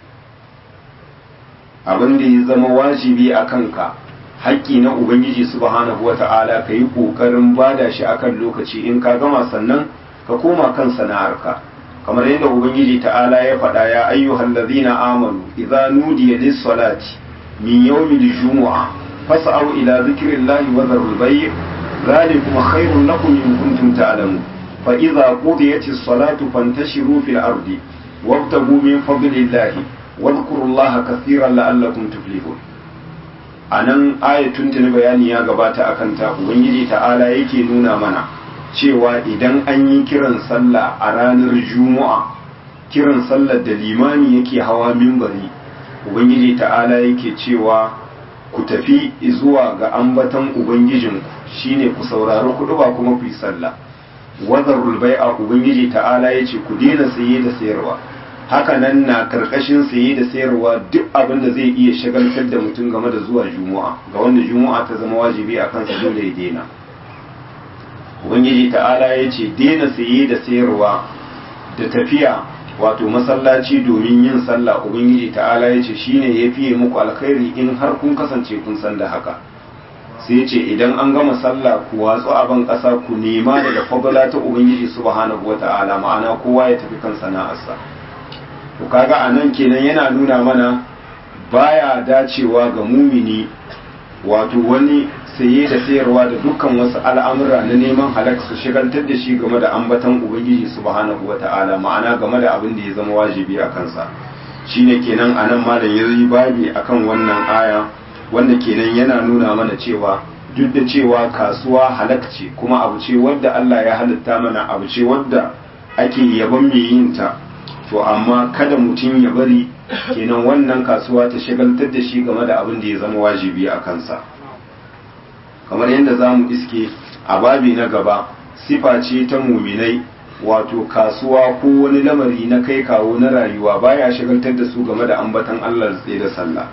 Speaker 1: abin da ya zama wajibi a kanka haƙƙi na ubangiji subhanahu wata'ala ka yi ƙoƙarin bada shi akan lokaci in ka gama sannan ka koma kan sana'arka kamar yadda ubangiji ta'ala ya faɗa ya ayyuhal ladzina amanu idza nudiya lis salati min yawmil jumu'a fas'au ila dhikrillahi wa dharul bay' dhalikum khairun lakum in kuntum ta'lamun fa idza qudiyatis salatu fantashiru fil ardi wabtagu min fadlillahi wadhkurullaha kathiran la'allakum tuflihun a nan ayatun tuni bayani ya gabata a kanta ubangiji ta'ala yake nuna mana cewa idan an yi kiran sallah a ranar juma'a kiran sallar da limami yake hawa mimbari ubangiji ta'ala yake cewa ku tafi zuwa ga ambatan ubangijinku shine ku saurari kudu ba kuma ku yi sallah wazarul bai'a ubangiji ta'ala yace ku daina saye da sayarwa haka nan na karkashin saye da sayarwa duk abin da zai iya shagaltar da mutum game da zuwa juma'a ga wanda juma'a ta zama wajibi a kansa dole ya daina ubangiji ta'ala ya ce daina saye da sayarwa da tafiya wato masallaci domin yin sallah ubangiji ta'ala ya ce shine ya fiye muku alkhairi in har kun kasance kun san da haka sai ce idan an gama sallah ku watsu a ban ƙasa ku nema daga fadala ta ubangiji subhanahu wata'ala ma'ana kowa ya tafi kan sana'arsa to kaga anan kenan yana nuna mana baya dacewa ga mumini wato wani saye da sayarwa da dukkan wasu al'amura na neman halak su shigaltar da shi game da ambatan ubangiji subhanahu wata'ala ma'ana game da abin da ya zama wajibi a kansa shine kenan anan malam ya yi babi akan wannan aya wanda kenan yana nuna mana cewa duk da cewa kasuwa halak ce kuma abu ce wadda Allah ya halitta mana abu ce wadda ake yaban mai yin ta to amma kada mutum ya bari kenan wannan kasuwa ta shagaltar da shi game da abin da ya zama wajibi a kansa kamar yadda za mu iske a babi na gaba sifa ce ta muminai wato kasuwa ko wani lamari na kai kawo na rayuwa baya shagaltar da su game da ambatan Allah tsaye da sallah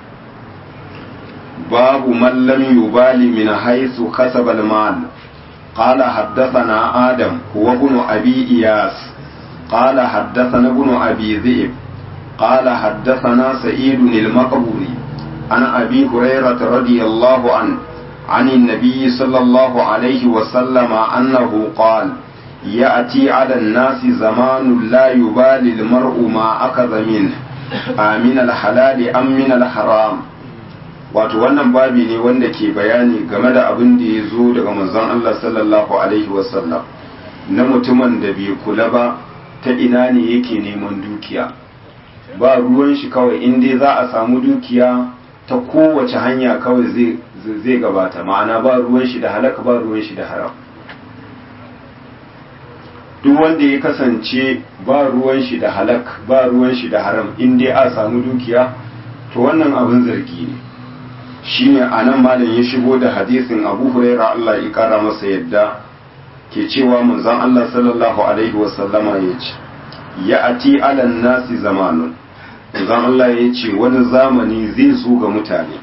Speaker 1: babu man lam yubali min haythu kasaba al-mal قال حدثنا آدم هو ابن أبي إياس قال حدثنا ابن أبي ذئب قال حدثنا سعيد المقبوري عن أبي هريرة رضي الله عنه عن النبي صلى الله عليه وسلم أنه قال يأتي على الناس زمان لا يبالي المرء ما أخذ منه آمن الحلال أم من الحرام wato wannan babi ne wanda ke bayani game da abin da ya zo daga manzon Allah sallallahu alaihi wasallam na mutumin da bai kula ba ta ina ne yake neman dukiya ba ruwan shi kawai in dai za a samu dukiya ta kowace hanya kawai zai gabata ma'ana ba ruwan shi da halaka ba ruwan shi da haram duk wanda ya kasance ba ruwan shi da halak ba ruwan shi da haram in dai a samu dukiya to wannan abin zargi ne shine anan malam ya shigo da hadisin Abu Hurairah Allah ya kara masa yadda ke cewa manzon Allah sallallahu alaihi wasallama ya ce ya ati alan nasi zamanun manzon Allah ya ce wani zamani zai zo ga mutane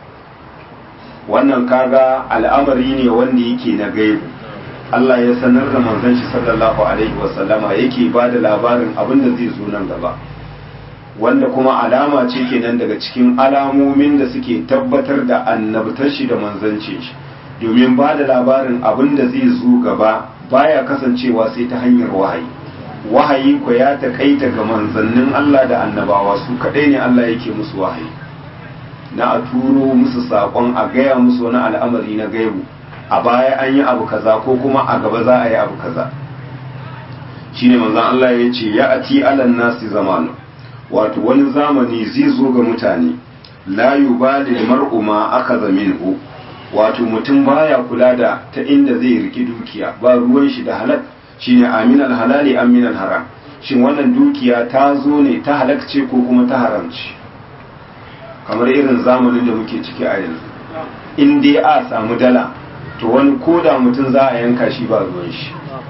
Speaker 1: wannan kaga al'amari ne wanda yake na gaibu Allah ya sanar da manzon shi sallallahu alaihi wasallama yake ba da labarin abin da zai zo nan gaba wanda kuma alama ce kenan daga cikin alamomin da suke tabbatar da annabtar shi da manzancin shi domin ba da labarin abin da zai zo gaba baya kasancewa sai ta hanyar wahayi wahayi ko ya takaita ga manzannin Allah da annabawa su kadai ne Allah yake musu wahayi na a turo musu saƙon a gaya musu wani al'amari na gaibu a baya an yi abu kaza ko kuma a gaba za a yi abu kaza shine manzon Allah ya ce ya ati alan nasi zamanu wato wani zamani zai zo ga mutane la yubali mar'u ma akaza minhu wato mutum baya kula da ta inda zai riki dukiya ba ruwan shi da halal shine aminal halali aminal haram shin wannan dukiya ta zo ne ta halakce ko kuma ta haramci kamar irin zamanin da muke ciki a yanzu in dai a samu dala to wani koda mutum za a yanka shi ba ruwan shi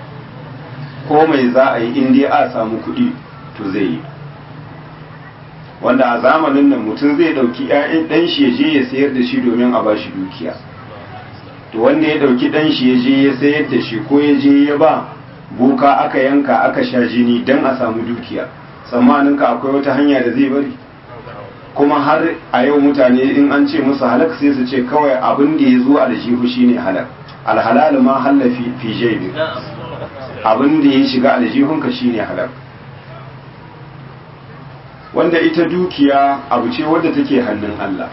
Speaker 1: ko mai za a yi in dai a samu kuɗi to zai yi wanda a zamanin nan mutum zai ɗauki 'ya'yan ɗan shi ya je ya sayar da shi domin a bashi dukiya to wanda ya ɗauki ɗan shi ya je ya sayar da shi ko ya je ya ba boka aka yanka aka sha jini don a samu dukiya tsammanin ka akwai wata hanya da zai bari kuma har a yau mutane in an ce musu halak sai su ce kawai abin da ya zo aljihu shine halak alhalal ma hallafi fi jaibi abin da ya shiga aljihunka shine halak wanda ita dukiya abu ce wadda take hannun Allah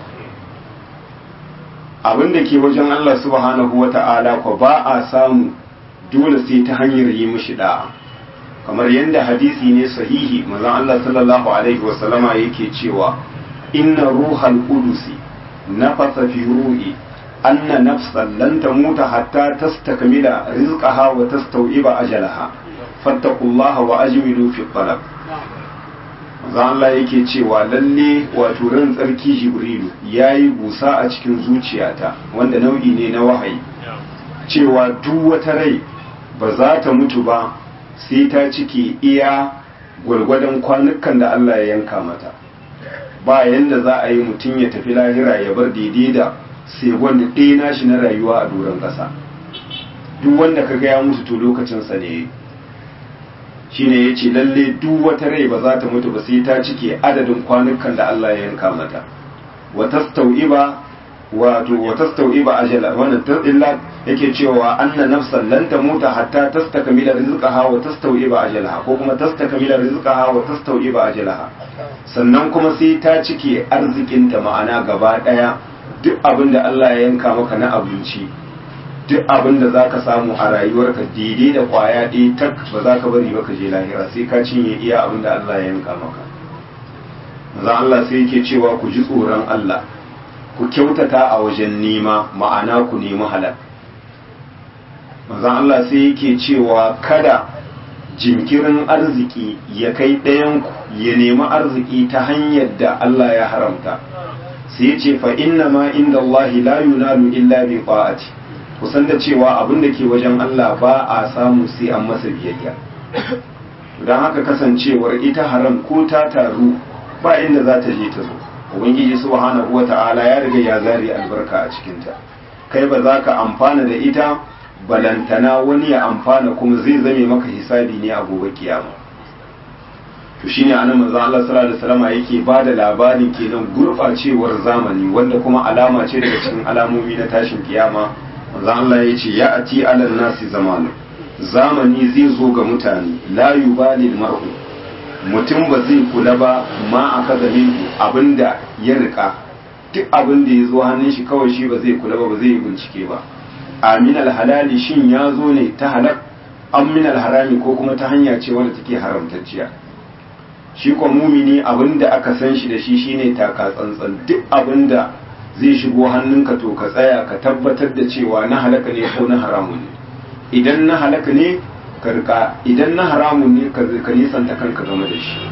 Speaker 1: abin da ke wajen Allah subhanahu wa ta'ala ko ba a samu dole sai ta hanyar yi mishi da'a kamar yadda hadisi ne sahihi manzon Allah sallallahu alaihi wasallama yake cewa inna ruhal qudusi nafasa fi ruhi anna nafsan lan tamuta hatta tastakmila rizqaha wa tastawiba ajalaha fattaqullaha wa ajmilu fi talab zan Allah yake cewa lalle wato ran tsarki jibrilu yayi busa a cikin zuciyata wanda nau'i ne na wahayi cewa duk wata rai ba za ta mutu ba sai ta cike iya gwargwadon kwanukan da Allah ya yanka mata ba yanda za a yi mutum ya tafi lahira ya bar daidai da sai wanda ɗaya nashi na rayuwa a doron ƙasa duk wanda ka ya mutu to lokacinsa ne shine ya ce lalle duk wata rai ba za ta mutu ba sai ta cike adadin kwanukan da Allah ya yanka mata wa tastau'iba wato wa tastau'iba ajala wannan illa yake cewa anna nafsan lan tamuta hatta tastakmila rizqaha wa tastau'iba ajalaha ko kuma tastakmila rizqaha wa tastau'iba ajalaha sannan kuma sai ta cike arzikinta ma'ana gaba daya duk abin da Allah ya yanka maka na abinci duk abin da za ka samu a rayuwarka daidai da kwaya ɗaya tak ba za ka bari ba ka je lahira sai ka cinye iya abin da Allah ya yanka maka maza Allah sai yake cewa ku ji tsoron Allah ku kyautata a wajen nema ma'ana ku nemi halal maza Allah sai yake cewa kada jinkirin arziki ya kai ɗayanku ya nemi arziki ta hanyar da Allah ya haramta sai ya ce fa inna ma inda Allah la yunalu illa bi ta'ati kusan da cewa abin da ke wajen Allah ba a samu sai an masa biyayya don haka kasancewar ita haram ko ta taru ba inda za ta je ta zo ubangiji subhanahu wata'ala ya riga ya zari albarka a cikinta kai ba za ka amfana da ita balantana wani ya amfana kuma zai zame maka hisabi ne a gobe kiyama to shine anan manzo Allah sallallahu alaihi wasallam yake ba da labarin kenan gurbacewar zamani wanda kuma alama ce daga cikin alamomi na tashin kiyama manzo Allah ya ce ya ati alal nasi zamanu zamani zai zo ga mutane la yubali mar'u mutum ba zai kula ba ma aka zame abinda ya rika duk abin da ya zo hannun shi kawai shi ba zai kula ba ba zai yi bincike ba amin halali shin ya zo ne ta halak an min harami ko kuma ta hanya ce wanda take haramtacciya shi ko mumini abin da aka san shi da shi shine taka tsantsan duk abin da zai shigo hannunka to ka tsaya ka tabbatar da cewa na halaka ne ko na haramun ne idan na halaka ne ka rika idan na haramun ne ka nisanta kanka game da shi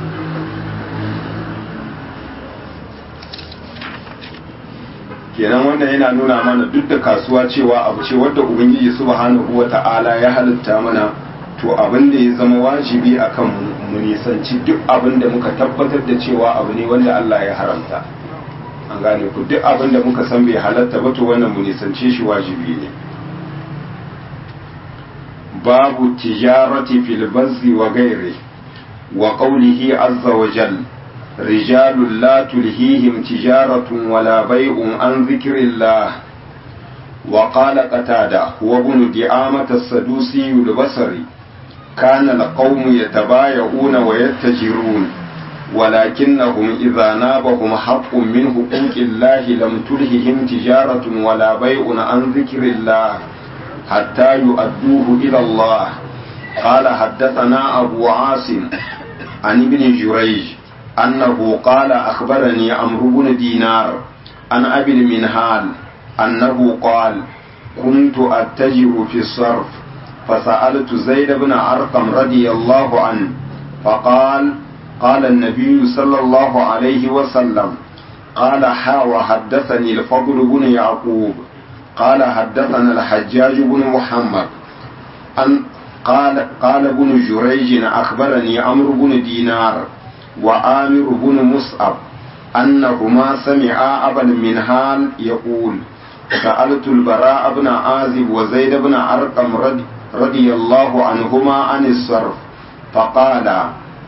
Speaker 1: kenan wannan yana nuna mana duk da kasuwa cewa abu ce wadda ubangiji subhanahu wata'ala ya halitta mana to abin da ya zama wajibi akan mu nisanci duk abin da muka tabbatar da cewa abu ne wanda Allah ya haramta an gane ku duk abin da muka san bai halatta ba to wannan mu nisance shi wajibi ne babu tijarati fil bazzi wa ghairi wa qawlihi azza wa jalla رجال لا تلهيهم تجارة ولا بيع عن ذكر الله وقال قتادة هو ابن دعامة السدوسي البصري كان القوم يتبايعون ويتجرون ولكنهم إذا نابهم حق من حقوق الله لم تلههم تجارة ولا بيع عن ذكر الله حتى يؤدوه إلى الله قال حدثنا أبو عاصم عن ابن جريج أنه قال أخبرني عمرو بن دينار عن أبي المنهال أنه قال كنت أتجر في الصرف فسألت زيد بن أرقم رضي الله عنه فقال قال النبي صلى الله عليه وسلم قال حا وحدثني الفضل بن يعقوب قال حدثنا الحجاج بن محمد أن قال قال ابن جريج أخبرني عمرو بن دينار وآمر بن مصعب أنهما سمعا أبا المنهال يقول سألت البراء بن عازب وزيد بن أرقم رضي, رضي الله عنهما عن الصرف فقال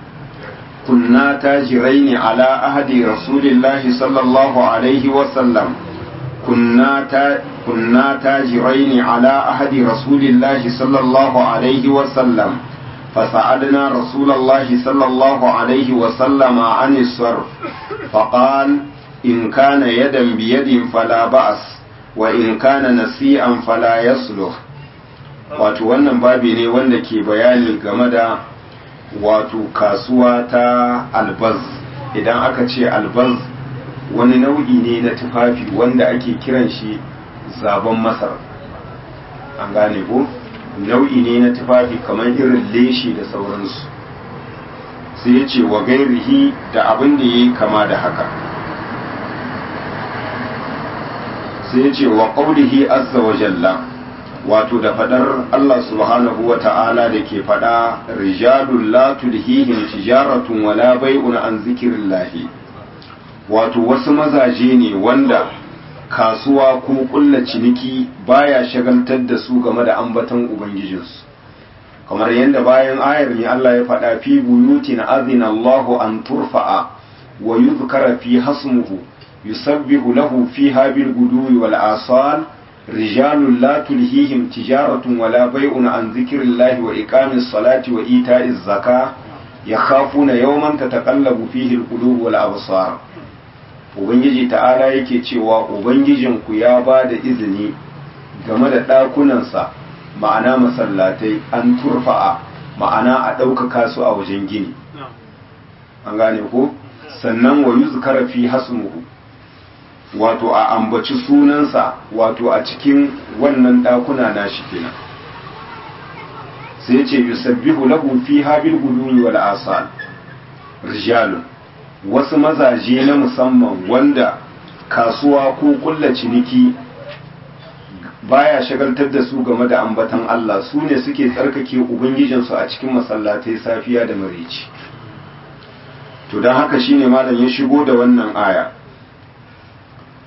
Speaker 1: كنا تاجرين على أهد رسول الله صلى الله عليه وسلم كنا تا كنا تاجرين على أهد رسول الله صلى الله عليه وسلم فسألنا رسول الله صلى الله عليه وسلم عن الصرف فقال إن كان يدا بيد فلا بأس وإن كان نسيئا فلا يصلح wato wannan babi ne wanda ke bayani game da wato kasuwa ta albaz idan aka ce albaz wani nau'i ne na tufafi wanda ake kiran shi zaben masar an gane ko nau'i ne na tufafi kamar irin leshi da sauransu sai ya ce wa gairihi da abin da ya yi kama da haka sai ya ce wa ƙaunihi azza wa jalla wato da fadar Allah subhanahu wa ta'ala da ke fada rijalun la tulhihim tijaratun wala bai'un an zikirillahi wato wasu mazaje ne wanda kasuwa ko kulla ciniki baya shagaltar da su game da ambaton ubangijinsu kamar yadda bayan ayar ne Allah ya faɗa fi buyutin azina Allahu an turfa'a wa yuzkara fi hasmuhu yusabbihu lahu fiha bil guduwi wal asal rijalun la tulhihim tijaratun wala bai'un an zikrillahi wa iqamis salati wa ita'iz zaka yakhafuna yawman tataqallabu fihi al qulub wal absar ubangiji ta'ala yake cewa ubangijinku ya ba da izini game da ɗakunansa ma'ana masallatai an turfa'a ma'ana a ɗaukaka su a wajen gini an gane ko sannan wa yuzkara fi hasmuhu wato a ambaci sunansa wato a cikin wannan ɗakuna na shi kenan sai ce yusabbihu lahu fi habil guduni wal asal rijalun wasu mazaje na musamman wanda kasuwa ko kulla ciniki baya shagaltar da su game da ambatan Allah su ne suke tsarkake ubangijinsu a cikin masallatai safiya da marici to don haka shine malam ya shigo da wannan aya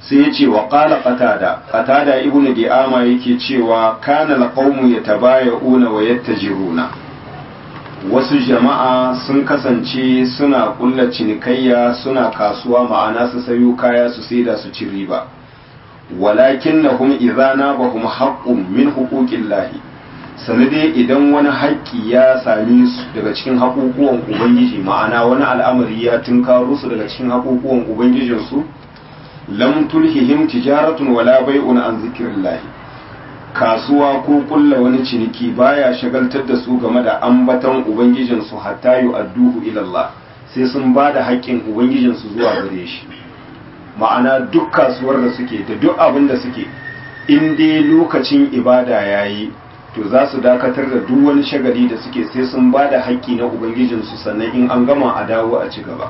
Speaker 1: sai ya ce wa qala qatada qatada ibnu di'ama yake cewa kana alqawmu yatabaya'una wa yattajiruna wasu jama'a sun kasance suna kulla cinikayya suna kasuwa ma'ana su sayo kaya su saida su ci riba walakin na hum izana ba hum haƙƙun min hukukin lahi sanade idan wani haƙƙi ya same su daga cikin haƙuƙuwan ubangiji ma'ana wani al'amari ya tunkaro su daga cikin haƙuƙuwan ubangijinsu lam tulhihim tijaratun wala bai'un an zikrillahi kasuwa ko kulla wani ciniki baya shagaltar da su game da ambaton ubangijinsu hatta yu'adduhu ila Allah sai sun ba da haƙƙin ubangijinsu zuwa gare shi ma'ana duk kasuwar da suke da duk abin da suke in dai lokacin ibada yayi to za su dakatar da duk wani shagali da suke sai sun ba da haƙƙi na ubangijinsu sannan in an gama a dawo a ci gaba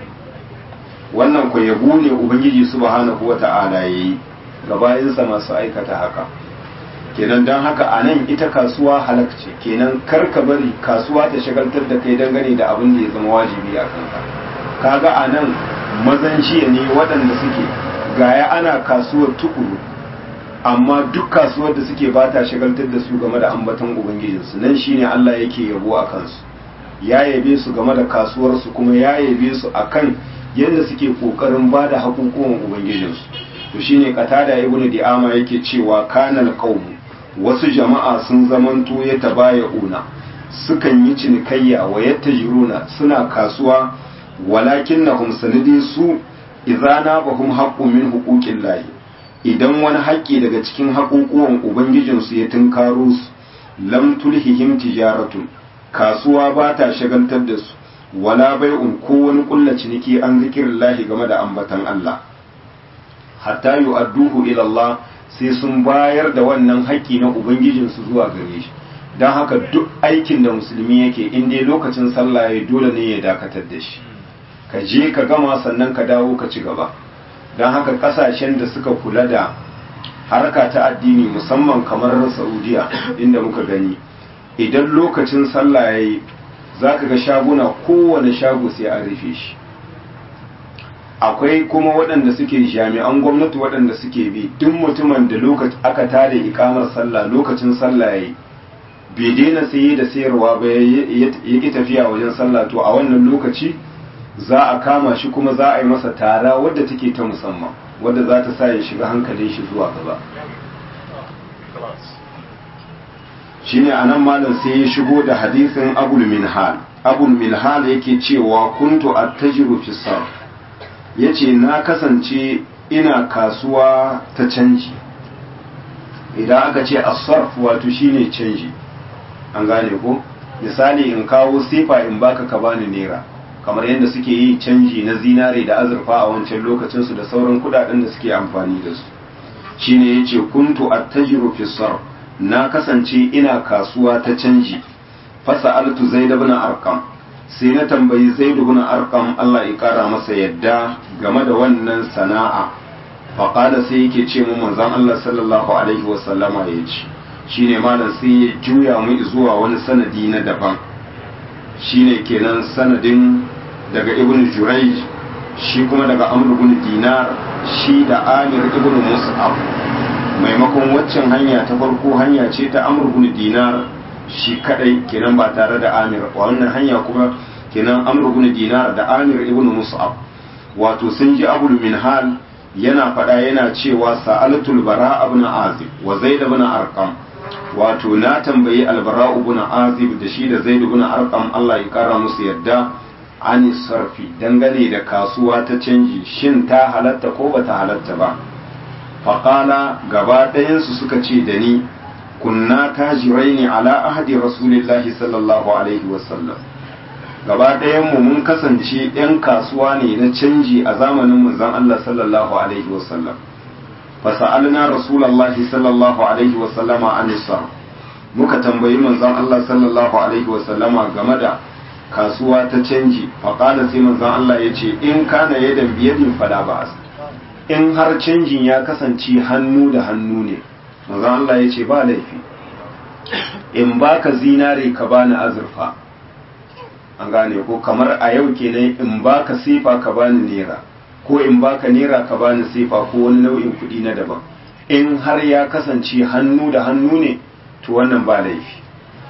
Speaker 1: wannan ku yabo ne ubangiji subhanahu wata'ala yayi ga bayansa masu aikata haka kenan don haka a nan ita kasuwa halakce kenan kar ka bari kasuwa ta shagaltar da kai dangane da abin da ya zama wajibi a kanka kaga a nan mazan jiya ne waɗanda suke gaya ana kasuwar tukuru amma duk kasuwar da suke ba ta shagaltar da su game da ambaton ubangijinsu nan shine Allah yake yabo a kansu ya yabe su game da kasuwarsu kuma ya yabe su akan yadda suke kokarin ba da hakukuwan ubangijinsu to shine qatada ibnu di'ama yake cewa kanal qaum wasu jama'a sun zamanto ya tabaya'una sukan yi cinikayya wa yattajiruna suna kasuwa walakin na sanidi su izana bahum haqqun min huquqin lahi idan wani haƙƙi daga cikin haƙuƙuwan ubangijinsu ya tunkaro su lam tulhihim tijaratun kasuwa ba ta shagaltar da su wala bai'un ko wani kulla ciniki an zikirin lahi game da ambatan Allah hatta yu'adduhu ila Allah sai sun bayar da wannan haƙƙi na ubangijinsu zuwa gare shi don haka duk aikin da musulmi yake in dai lokacin sallah ya dole ne ya dakatar da shi ka je ka gama sannan ka dawo ka ci gaba don haka kasashen da suka kula da harka ta addini musamman kamar saudiya inda muka gani idan lokacin sallah ya yi za ka ga shaguna kowane shago sai an rufe shi akwai kuma waɗanda suke jami'an gwamnati waɗanda suke bi duk mutumin da aka tada ikamar sallah lokacin sallah ya yi bai daina saye da sayarwa ba ya ƙi tafiya wajen sallah to a wannan lokaci za a kama shi kuma za a yi masa tara wadda take ta musamman wadda za ta sa ya shiga hankalin shi zuwa gaba shine anan malam sai ya shigo da hadisin abul minhal abul minhal yake cewa kuntu attajiru fi sarf yace na kasance ina kasuwa ta canji idan aka ce as-sarf wato shine canji an gane ko misali in kawo sifa in baka ka bani naira kamar yadda suke yi canji na zinare da azurfa a wancan lokacinsu da sauran kudaden da suke amfani da su shine yace kuntu attajiru fi sarf na kasance ina kasuwa ta canji fasa'altu zaid ibn arqam sai na tambayi zaid ibn arqam Allah ya kara masa yadda game da wannan sana'a fa qala sai yake ce mu manzon Allah sallallahu alaihi wa sallama yace shine malam sai ya juya mu zuwa wani sanadi na daban shine kenan sanadin daga ibn jurayj shi kuma daga amr ibn dinar shi da amir ibn mus'ab maimakon waccan hanya ta farko hanya ce ta amr ibn dinar shi kadai kenan ba tare da amir wannan hanya kuma kenan amr ibn dinar da amir ibn mus'ab wato sun ji abul minhal yana faɗa yana cewa sa'alatul bara ibn azib wa zaid ibn arqam wato na tambayi albara ibn azib da shi da zaid ibn arqam Allah ya kara musu yadda ani sarfi dangane da kasuwa ta canji shin ta halatta ko bata halatta ba faƙala gaba ɗayansu suka ce da ni kunna tajirai ne ala ahadi rasulillahi sallallahu alaihi wasallam gaba ɗayanmu mun kasance 'yan kasuwa ne na canji a zamanin manzon Allah sallallahu alaihi wasallam fasa'alna rasulallahi sallallahu alaihi wasallama an muka tambayi manzon Allah sallallahu alaihi wasallama game da kasuwa ta canji faƙala sai manzon Allah ya ce in kana yadan biyadin fala ba'as in har canjin ya kasance hannu da hannu ne manzon Allah ya ce ba laifi in baka zinare ka bani azurfa an gane ko kamar a yau kenan in baka sifa ka bani naira ko in baka naira ka bani sefa ko wani nau'in kuɗi na daban in har ya kasance hannu da hannu ne to wannan ba laifi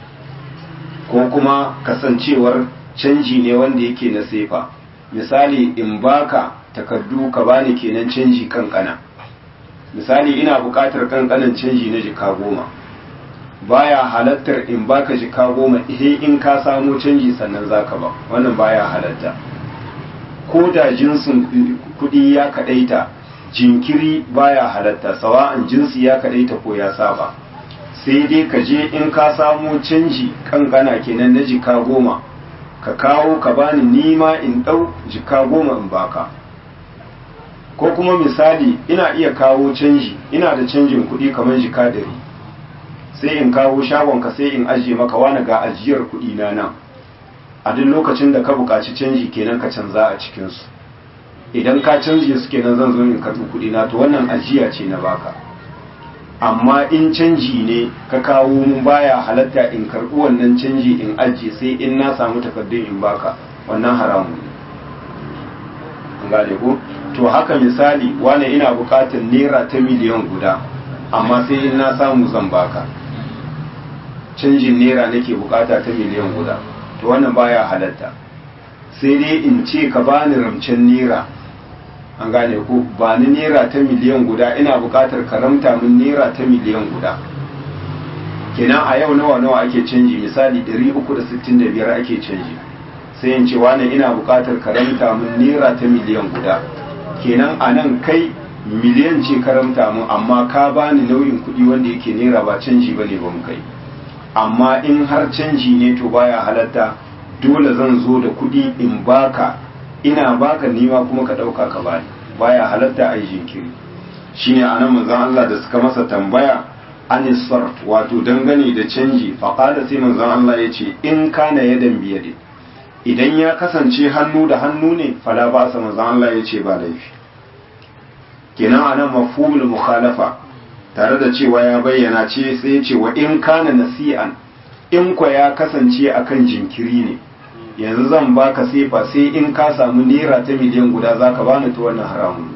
Speaker 1: ko kuma kasancewar canji ne wanda yake na sefa misali in baka takardu ka bani kenan canji kankana misali ina buƙatar kankanan canji na jika goma baya halattar in baka jika goma ihe in ka samo canji sannan zaka ba wannan baya halatta ko da jinsin kuɗi ya kaɗaita jinkiri baya halatta sawa'an jinsi ya kaɗaita ko ya saba sai dai ka je in ka samo canji kankana kenan na jika goma ka kawo ka bani nima in ɗau jika goma in baka ko kuma misali ina iya kawo canji ina da canjin kuɗi kamar jika dari sai in kawo shagonka sai in ajiye maka wani ga ajiyar kuɗi na nan a duk lokacin da ka buƙaci canji kenan ka canza a cikinsu idan ka canje su kenan zan zo in karɓi kuɗi na to wannan ajiya ce na baka amma in canji ne ka kawo mun baya halatta in karɓi wannan canji in ajiye sai in na samu takardun in baka wannan haramun ne an gane ko to haka misali wane ina buƙatar naira ta miliyan guda amma sai in na samu zan baka canjin naira nake buƙata ta miliyan guda to wannan baya halatta sai dai in ce ka bani ramcen naira an gane ko ba ni naira ta miliyan guda ina buƙatar karamta min naira ta miliyan guda kenan a yau nawa nawa ake canji misali 365 ake canji sai in ce wani ina buƙatar karamta min naira ta miliyan guda kenan a nan kai miliyan ce karamta mun amma ka bani nauyin kuɗi wanda yake naira ba canji bane ba mu kai amma in har canji ne to baya halatta dole zan zo da kuɗi in baka ina baka nima kuma ka ɗauka ka bani baya halatta a yi jinkiri shine anan manzon Allah da suka masa tambaya anis sarf wato dangane da canji faqala sai manzon Allah ya ce in kana yadan biyade idan ya kasance hannu da hannu ne fala ba sa manzon Allah ya ce ba laifi kenan anan mafhumul mukhalafa tare da cewa ya bayyana ce sai ya ce wa in kana nasi'an in kwa ya kasance akan jinkiri ne yanzu zan baka sefa sai in ka samu naira ta miliyan guda zaka bani to wannan haramun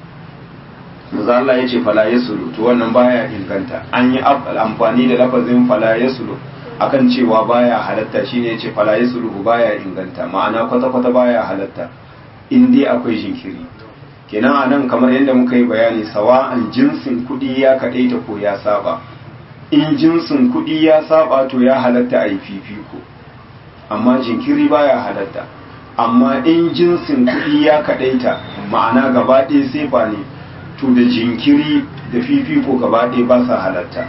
Speaker 1: ne Allah ya ce fala yasulu to wannan baya inganta an yi amfani da lafazin fala yasulu akan cewa baya halatta shine ya ce fala yasulu baya inganta ma'ana kwata kwata baya halatta in dai akwai jinkiri kenan a nan kamar yadda muka yi bayani sawa'an jinsin kuɗi ya kaɗaita ko ya saba in jinsin kuɗi ya saba to ya halatta a yi fifiko amma jinkiri baya halatta amma in jinsin kuɗi ya kaɗaita ma'ana gaba ɗaya sefa ne to da jinkiri da fifiko gaba ɗaya ba sa halatta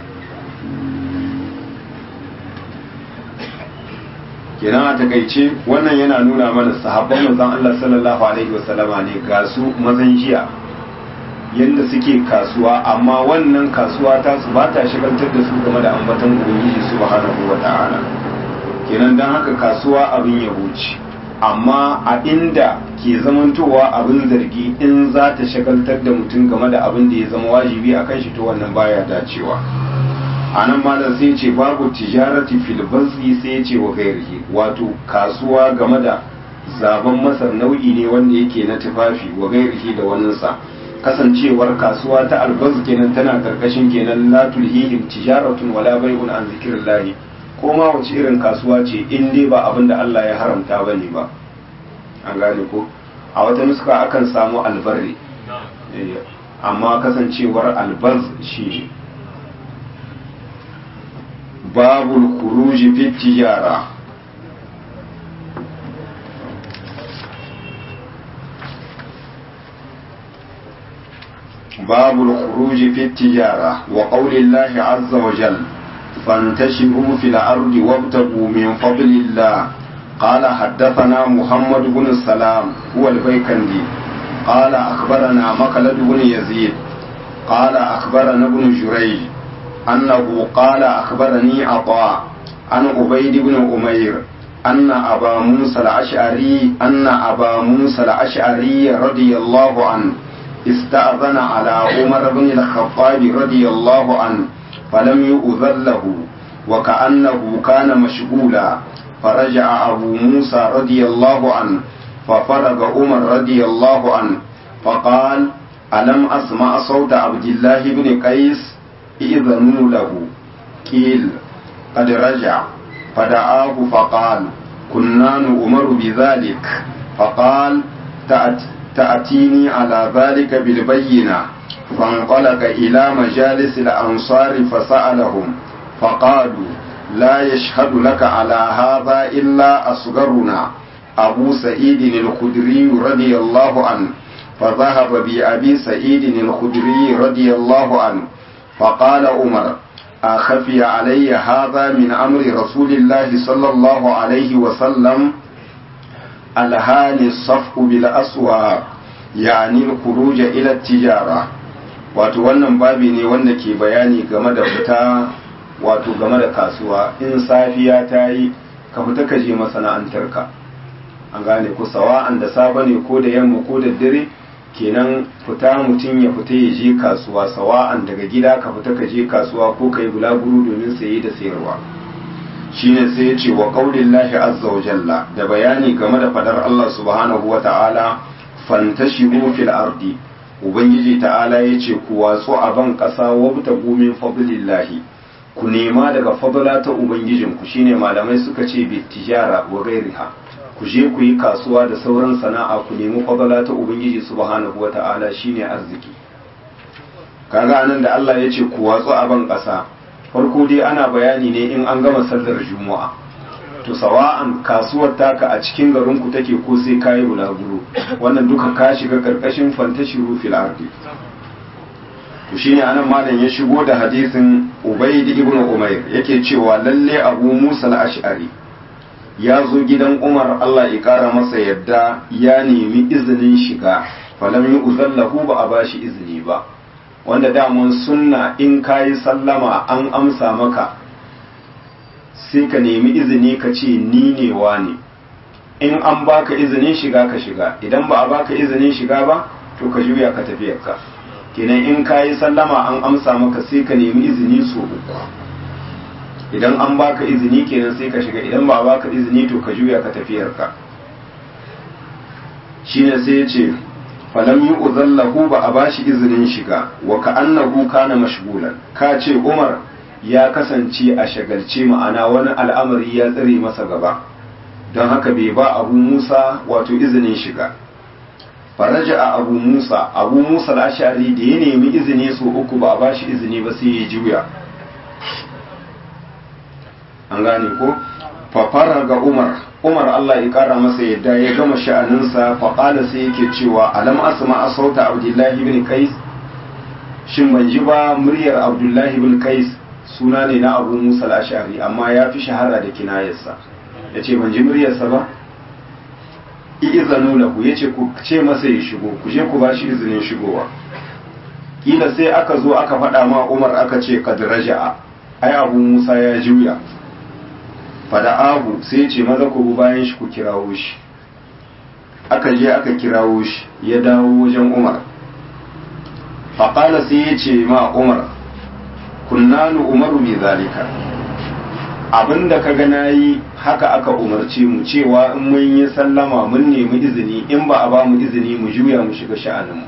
Speaker 1: kenan a takaice wannan yana nuna mana sahabban manzon Allah sallallahu alaihi wasallama ne ga su mazan jiya yadda suke kasuwa amma wannan kasuwa ta su ba ta shigantar da su game da ambaton ubangiji subhanahu wa ta'ala kenan dan haka kasuwa abin ya wuce amma a inda ke zamantowa abin zargi in za ta shagaltar da mutum game da abin da ya zama wajibi a kan shi to wannan baya dacewa a nan malam sai ce babu tijarati fil bazzi sai ya ce wa gairihi wato kasuwa game da zaben masar nau'i ne wanda yake na tufafi wa gairihi da waninsa kasancewar kasuwa ta albaz kenan tana karkashin kenan la tulhihim tijaratun wala bai'un an zikrillahi ko ma wace irin kasuwa ce in dai ba abin da Allah ya haramta bane ba an gane ko a wata nuska akan samu albarri amma kasancewar albaz shi babul khuruji fi tijara باب الخروج في التجارة وقول الله عز وجل فانتشروا في الأرض وابتغوا من فضل الله قال حدثنا محمد بن السلام هو البيكندي قال أخبرنا مخلد بن يزيد قال أخبرنا ابن جريج أنه قال أخبرني عطاء عن عبيد بن أمير أن أبا موسى الأشعري أن أبا موسى الأشعري رضي الله عنه استأذن على عمر بن الخطاب رضي الله عنه فلم يؤذن له وكأنه كان مشغولا فرجع أبو موسى رضي الله عنه ففرغ عمر رضي الله عنه فقال ألم أسمع صوت عبد الله بن قيس إذنوا له قيل قد رجع فدعاه فقال كنا نؤمر بذلك فقال تأت تأتيني على ذلك بالبينة فانطلق إلى مجالس الأنصار فسألهم فقالوا لا يشهد لك على هذا إلا أصغرنا أبو سعيد الخدري رضي الله عنه فذهب بأبي سعيد الخدري رضي الله عنه فقال عمر أخفي علي هذا من أمر رسول الله صلى الله عليه وسلم الهاني الصفق بالأسواق يعني الخروج إلى التجارة wato wannan babi ne wanda ke bayani game da fita wato game da kasuwa in safiya ta yi ka fita ka je masana'antarka an gane ku sawa'an da safe ne ko da yamma ko da dare kenan fita mutum ya fita ya je kasuwa sawa'an daga gida ka fita ka je kasuwa ko ka yi bulaguro domin saye da sayarwa shine sai ya ce wa qaulillahi azza wa jalla da bayani game da fadar Allah subhanahu wa ta'ala fantashiru fil ardi ubangiji ta'ala ya ce ku watsu a ban ƙasa wabta gumin fadlillahi ku nema daga fadla ta ubangijinku shine malamai suka ce bi tijara wa gairiha ku je ku yi kasuwa da sauran sana'a ku nemi fadala ta ubangiji subhanahu wata'ala shine arziki kaga anan da Allah ya ce ku watsu a ban ƙasa farko dai ana bayani ne in an gama sallar juma'a to sawa'an kasuwar taka a cikin garin ku take ko sai kayi bulaguro wannan duka ka shiga karkashin fantashiru fil ardi to shine anan malam ya shigo da hadisin Ubayd ibn Umayr yake cewa lalle Abu Musa al-Ash'ari ya zo gidan Umar Allah ya kara masa yadda ya nemi izinin shiga falam yi uzallahu ba a bashi izini ba wanda daman sunna in kayi sallama an amsa maka sai ka nemi izini ka ce ni ne ne in an baka izinin shiga ka shiga idan ba a baka izinin shiga ba to ka juya ka tafiyarka kenan in kayi sallama an amsa maka sai ka nemi izini so uku idan an baka izini kenan sai ka shiga idan ba baka izini to ka juya ka tafiyarka shine sai ya ce falam yi uzallahu ba a bashi izinin shiga wa ka annahu kana mashgulan ka ce umar ya kasance a shagalce ma'ana wani al'amari ya tsare masa gaba don haka bai ba abu musa wato izinin shiga faraja a abu musa abu musa al'ashari da ya nemi izini so uku ba a bashi izini ba sai ya juya an gane ko fafara ga umar umar allah ya kara masa yadda ya gama sha'aninsa faƙala sai yake cewa alam asma a sauta abdullahi bin kais shin ban ji ba muryar abdullahi bin kais suna ne na abu musa al-ashari amma ya fi shahara da kinayarsa ya ce ban ji muryarsa ba izanu lahu ya ce ku ce masa ya shigo ku je ku ba shi izinin shigowa kila sai aka zo aka faɗa ma umar aka ce kad raja'a ai abu musa ya juya fada abu sai ce maza ku bayan shi ku kirawo shi aka je aka kirawo shi ya dawo wajen umar faƙala sai ya ce ma umar kunnanu umaru bi zalika abinda ka ga nayi haka aka umarce mu cewa in mun yi sallama mun nemi izini in ba a ba mu izini mu juya mu shiga sha'aninmu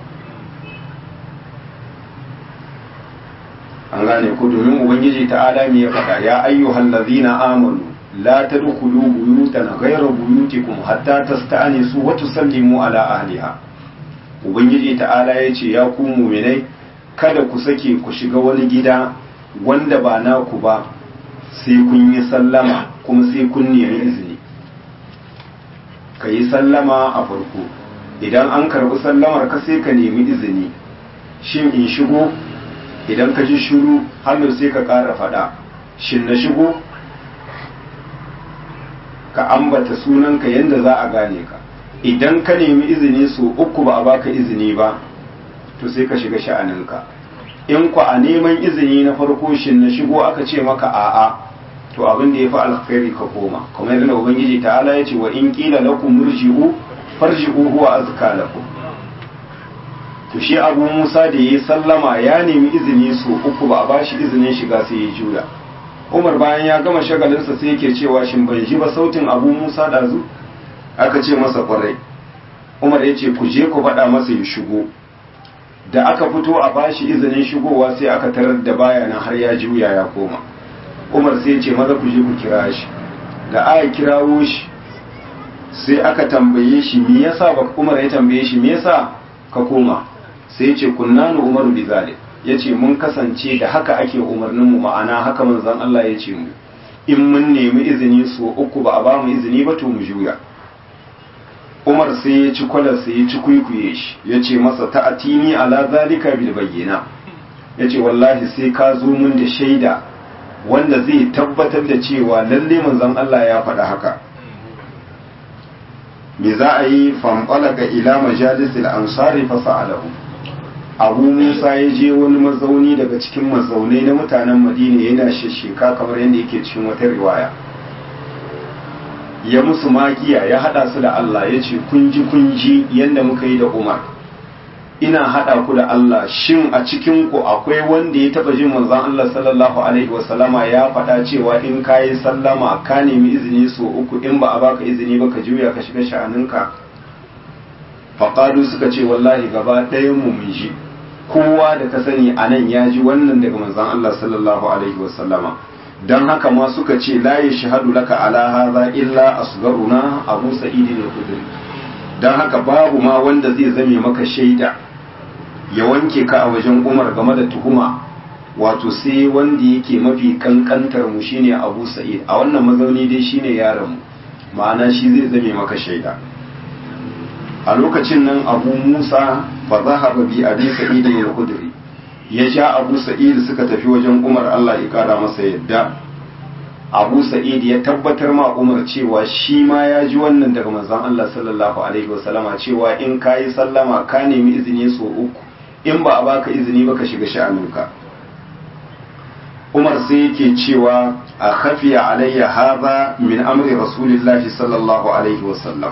Speaker 1: an gane ku domin ubangiji ta'ala me ya faɗa ya ayyuhal ladzina amanu la tadkhulu buyutan ghayra buyutikum hatta tasta'nisu wa tusallimu ala ahliha ubangiji ta'ala ya ce ya ku mu'minai kada ku sake ku shiga wani gida wanda ba naku ba sai kun yi sallama kuma sai kun nemi izini ka yi sallama a farko idan an karbi sallamar ka sai ka nemi izini shin in shigo idan ka ji shuru hannu sai ka ƙara faɗa shin na shigo ka ambata sunanka yadda za a gane ka idan ka nemi izini so uku ba a baka izini ba to sai ka shiga sha'aninka in ku a neman izini na farko shin na shigo aka ce maka a'a to abin da ya fi alkhairi ka koma kuma yadda ubangiji ta'ala ya ce wa in qila lakum murji'u farji'u huwa azka lakum to shi abu musa da ya sallama ya nemi izini so uku ba a bashi izinin shiga sai ya juya umar bayan ya gama shagalinsa sai yake cewa shin ban ji ba sautin abu musa ɗazu aka ce masa kwarai umar ya ce ku je ku faɗa masa ya shigo da aka fito a bashi izinin shigowa sai aka tarar da baya nan har ya juya ya koma umar sai ya ce maza ku je ku kira shi da aka kirawo shi sai aka tambaye shi me yasa ba umar ya tambaye shi me yasa ka koma sai ya ce kunnanu umaru bi zalik ya ce mun kasance da haka ake umarnin mu ma'ana haka manzon Allah ya ce mu in mun nemi izini so uku ba a ba mu izini ba to mu juya umar sai ya ci kwalar sai ya ci kwaikwaye shi ya ce masa ta'atini ala zalika bil bayyana ya ce wallahi sai ka zo mun da shaida wanda zai tabbatar da cewa lalle manzon Allah ya faɗa haka me za a yi fanfalaka ila majalisil ansari fasa'alahu abu musa ya je wani mazauni daga cikin mazaunai na mutanen madina yana shishika kamar yadda yake cikin wata riwaya ya musu magiya ya hada su da Allah ya ce kunji kunji yadda muka yi da umar ina hada ku da Allah shin a cikin ku akwai wanda ya taba jin manzon Allah sallallahu alaihi wasallama ya faɗa cewa in ka yi sallama ka nemi izini so uku in ba a baka izini ba ka juya ka shiga sha'aninka faƙadu suka ce wallahi gaba ɗayan mu mun ji kowa da ka sani a nan ya ji wannan daga manzon Allah sallallahu alaihi wasallama don haka ma suka ce la ya shahadu laka ala hadha illa asgaruna abu sa'id al-khudri don haka babu ma wanda zai zame maka shaida ya wanke ka a wajen Umar game da tuhuma wato sai wanda yake mafi kankantar mu shine Abu Sa'id a wannan mazauni dai shine yaron mu ma'ana shi zai zame maka shaida a lokacin nan Abu Musa fa zahaba bi Abi Sa'id al-Khudri ya ja Abu Sa'id suka tafi wajen Umar Allah ya kara masa yadda Abu Sa'id ya tabbatar ma Umar cewa shi ma ya ji wannan daga manzon Allah sallallahu alaihi wasallama cewa in kayi sallama ka nemi izini so uku in ba a baka izini ba ka shiga sha'aninka Umar sai yake cewa a khafiya alayya hadha min amri rasulillahi sallallahu alaihi wasallam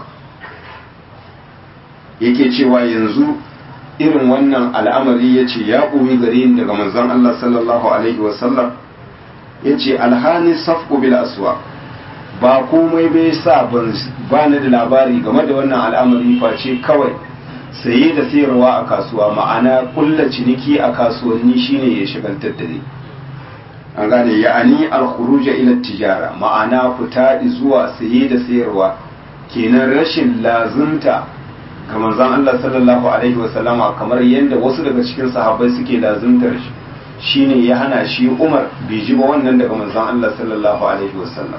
Speaker 1: yake cewa yanzu irin wannan al'amari ya ce ya ɓoyi gare ni daga manzon Allah sallallahu alaihi wasallam ya ce alhani safku bil aswa ba komai bai sa ba ni da labari game da wannan al'amari face kawai saye da sayarwa a kasuwa ma'ana kulla ciniki a kasuwanni shine ya shigantar da ni an gane ya'ani al-khuruj ila tijara ma'ana fita zuwa saye da sayarwa kenan rashin lazunta ga manzon Allah sallallahu alaihi wasallama kamar yadda wasu daga cikin sahabbai suke lazuntar shi shine ya hana shi Umar bai ji ba wannan daga manzon Allah sallallahu alaihi wasallam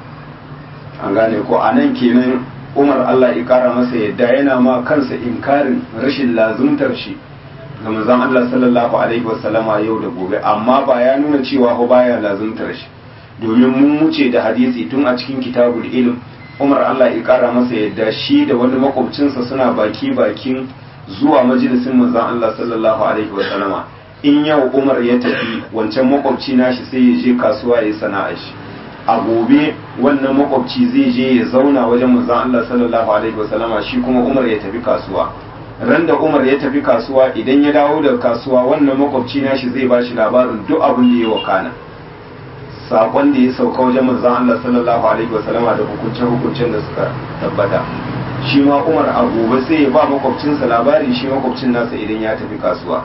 Speaker 1: an gane ko anan kenan Umar Allah ya kara masa yadda yana ma kansa inkarin rashin lazuntar shi ga manzon Allah sallallahu alaihi wasallama yau da gobe amma ba ya nuna cewa ko baya lazuntar shi domin mun wuce da hadisi tun a cikin kitabul ilm Umar Allah ya kara masa yadda shi da wani makwabcinsa suna baki bakin zuwa majalisin manzon Allah sallallahu alaihi wasallama in yau Umar ya tafi wancan makwabci nashi sai ya je kasuwa ya sana'a shi a gobe wannan makwabci zai je ya zauna wajen manzon Allah sallallahu alaihi wasallama shi kuma Umar ya tafi kasuwa ran da Umar ya tafi kasuwa idan ya dawo daga kasuwa wannan makwabci nashi zai ba shi labarin duk abin da ya wakana sakon da ya sauka wajen manzon Allah sallallahu alaihi wasallama da hukuncin hukuncin da suka tabbata shi ma Umar a gobe sai ya ba makwabcinsa labari shi makwabcin nasa idan ya tafi kasuwa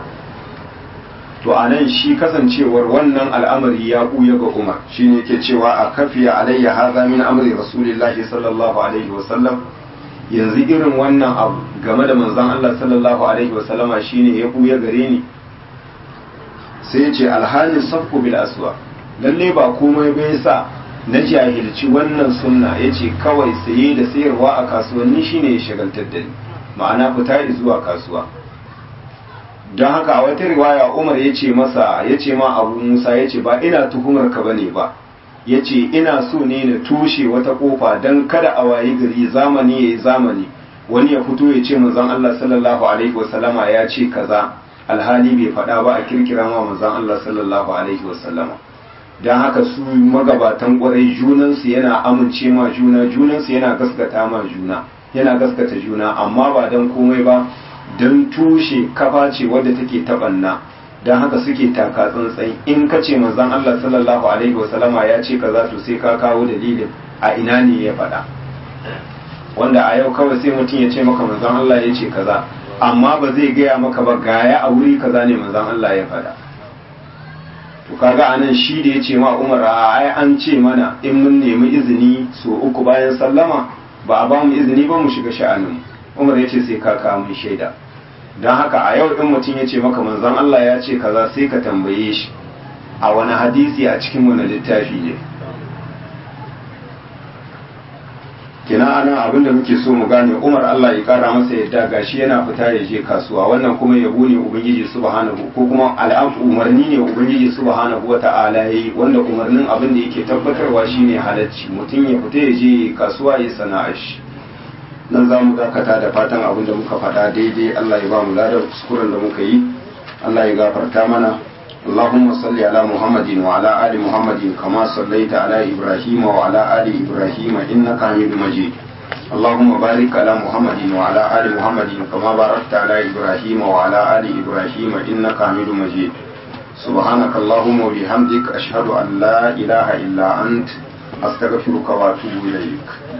Speaker 1: to a nan shi kasancewar wannan al'amari ya ɓuya ga Umar shi ne ke cewa a kafiya alayya haza min amri rasulillahi sallallahu alaihi wasallam yanzu irin wannan abu game da manzon Allah sallallahu alaihi wasallama shine ya ɓuya gare ni sai ce alhali safku bil aswa lalle ba komai bai sa na jahilci wannan sunna yace kawai saye da sayarwa a kasuwanni shine ya shagaltar da ni ma'ana fita zuwa kasuwa don haka a wata riwaya umar ya ce masa ya ce ma abu musa ya ce ba ina tuhumar ka bane ba ya ce ina so ne na tushe wata kofa don kada a wayi gari zamani ya yi zamani wani ya fito ya ce manzon Allah sallallahu alaihi wasallama ya ce kaza alhali bai faɗa ba a kirkira ma manzon Allah sallallahu alaihi wasallama don haka su magabatan ƙwarai junansu yana amince ma juna junansu yana gaskata ma juna yana gaskata juna amma ba don komai ba don tushe kafa ce wadda take taɓanna don haka suke taka tsantsan in ka ce manzon Allah sallallahu alaihi wasallama ya ce kaza to sai ka kawo dalilin a ina ne ya faɗa wanda a yau kawai sai mutum ya ce maka manzon Allah ya ce kaza amma ba zai gaya maka ba gaya a wuri kaza ne manzon Allah ya faɗa to kaga anan shi da ya ce ma Umar a ai an ce mana in mun nemi izini so uku bayan sallama ba a ba mu izini ba mu shiga sha'anin Umar ya ce sai ka kawo mun shaida don haka a yau in mutum ya ce maka manzon Allah ya ce kaza sai ka tambaye shi a wani hadisi a cikin wani littafi ne kina anan abin da muke so mu gane Umar Allah ya kara masa yadda gashi yana fita ya je kasuwa wannan kuma yabo ne ubangiji subhanahu ko kuma al'afu umarni ne ubangiji subhanahu wata'ala yayi wanda umarnin abin da yake tabbatarwa shine halacci mutum ya fita ya je kasuwa ya sana'ar shi nan za mu dakata da fatan abin da muka faɗa daidai Allah ya ba mu ladar kuskuren da muka yi Allah ya gafarta mana اللهم صل على محمد وعلى آل محمد كما صليت على إبراهيم وعلى آل إبراهيم إنك حميد مجيد اللهم بارك على محمد وعلى آل محمد كما باركت على إبراهيم وعلى آل إبراهيم إنك حميد مجيد سبحانك اللهم وبحمدك أشهد أن لا إله إلا أنت أستغفرك وأتوب إليك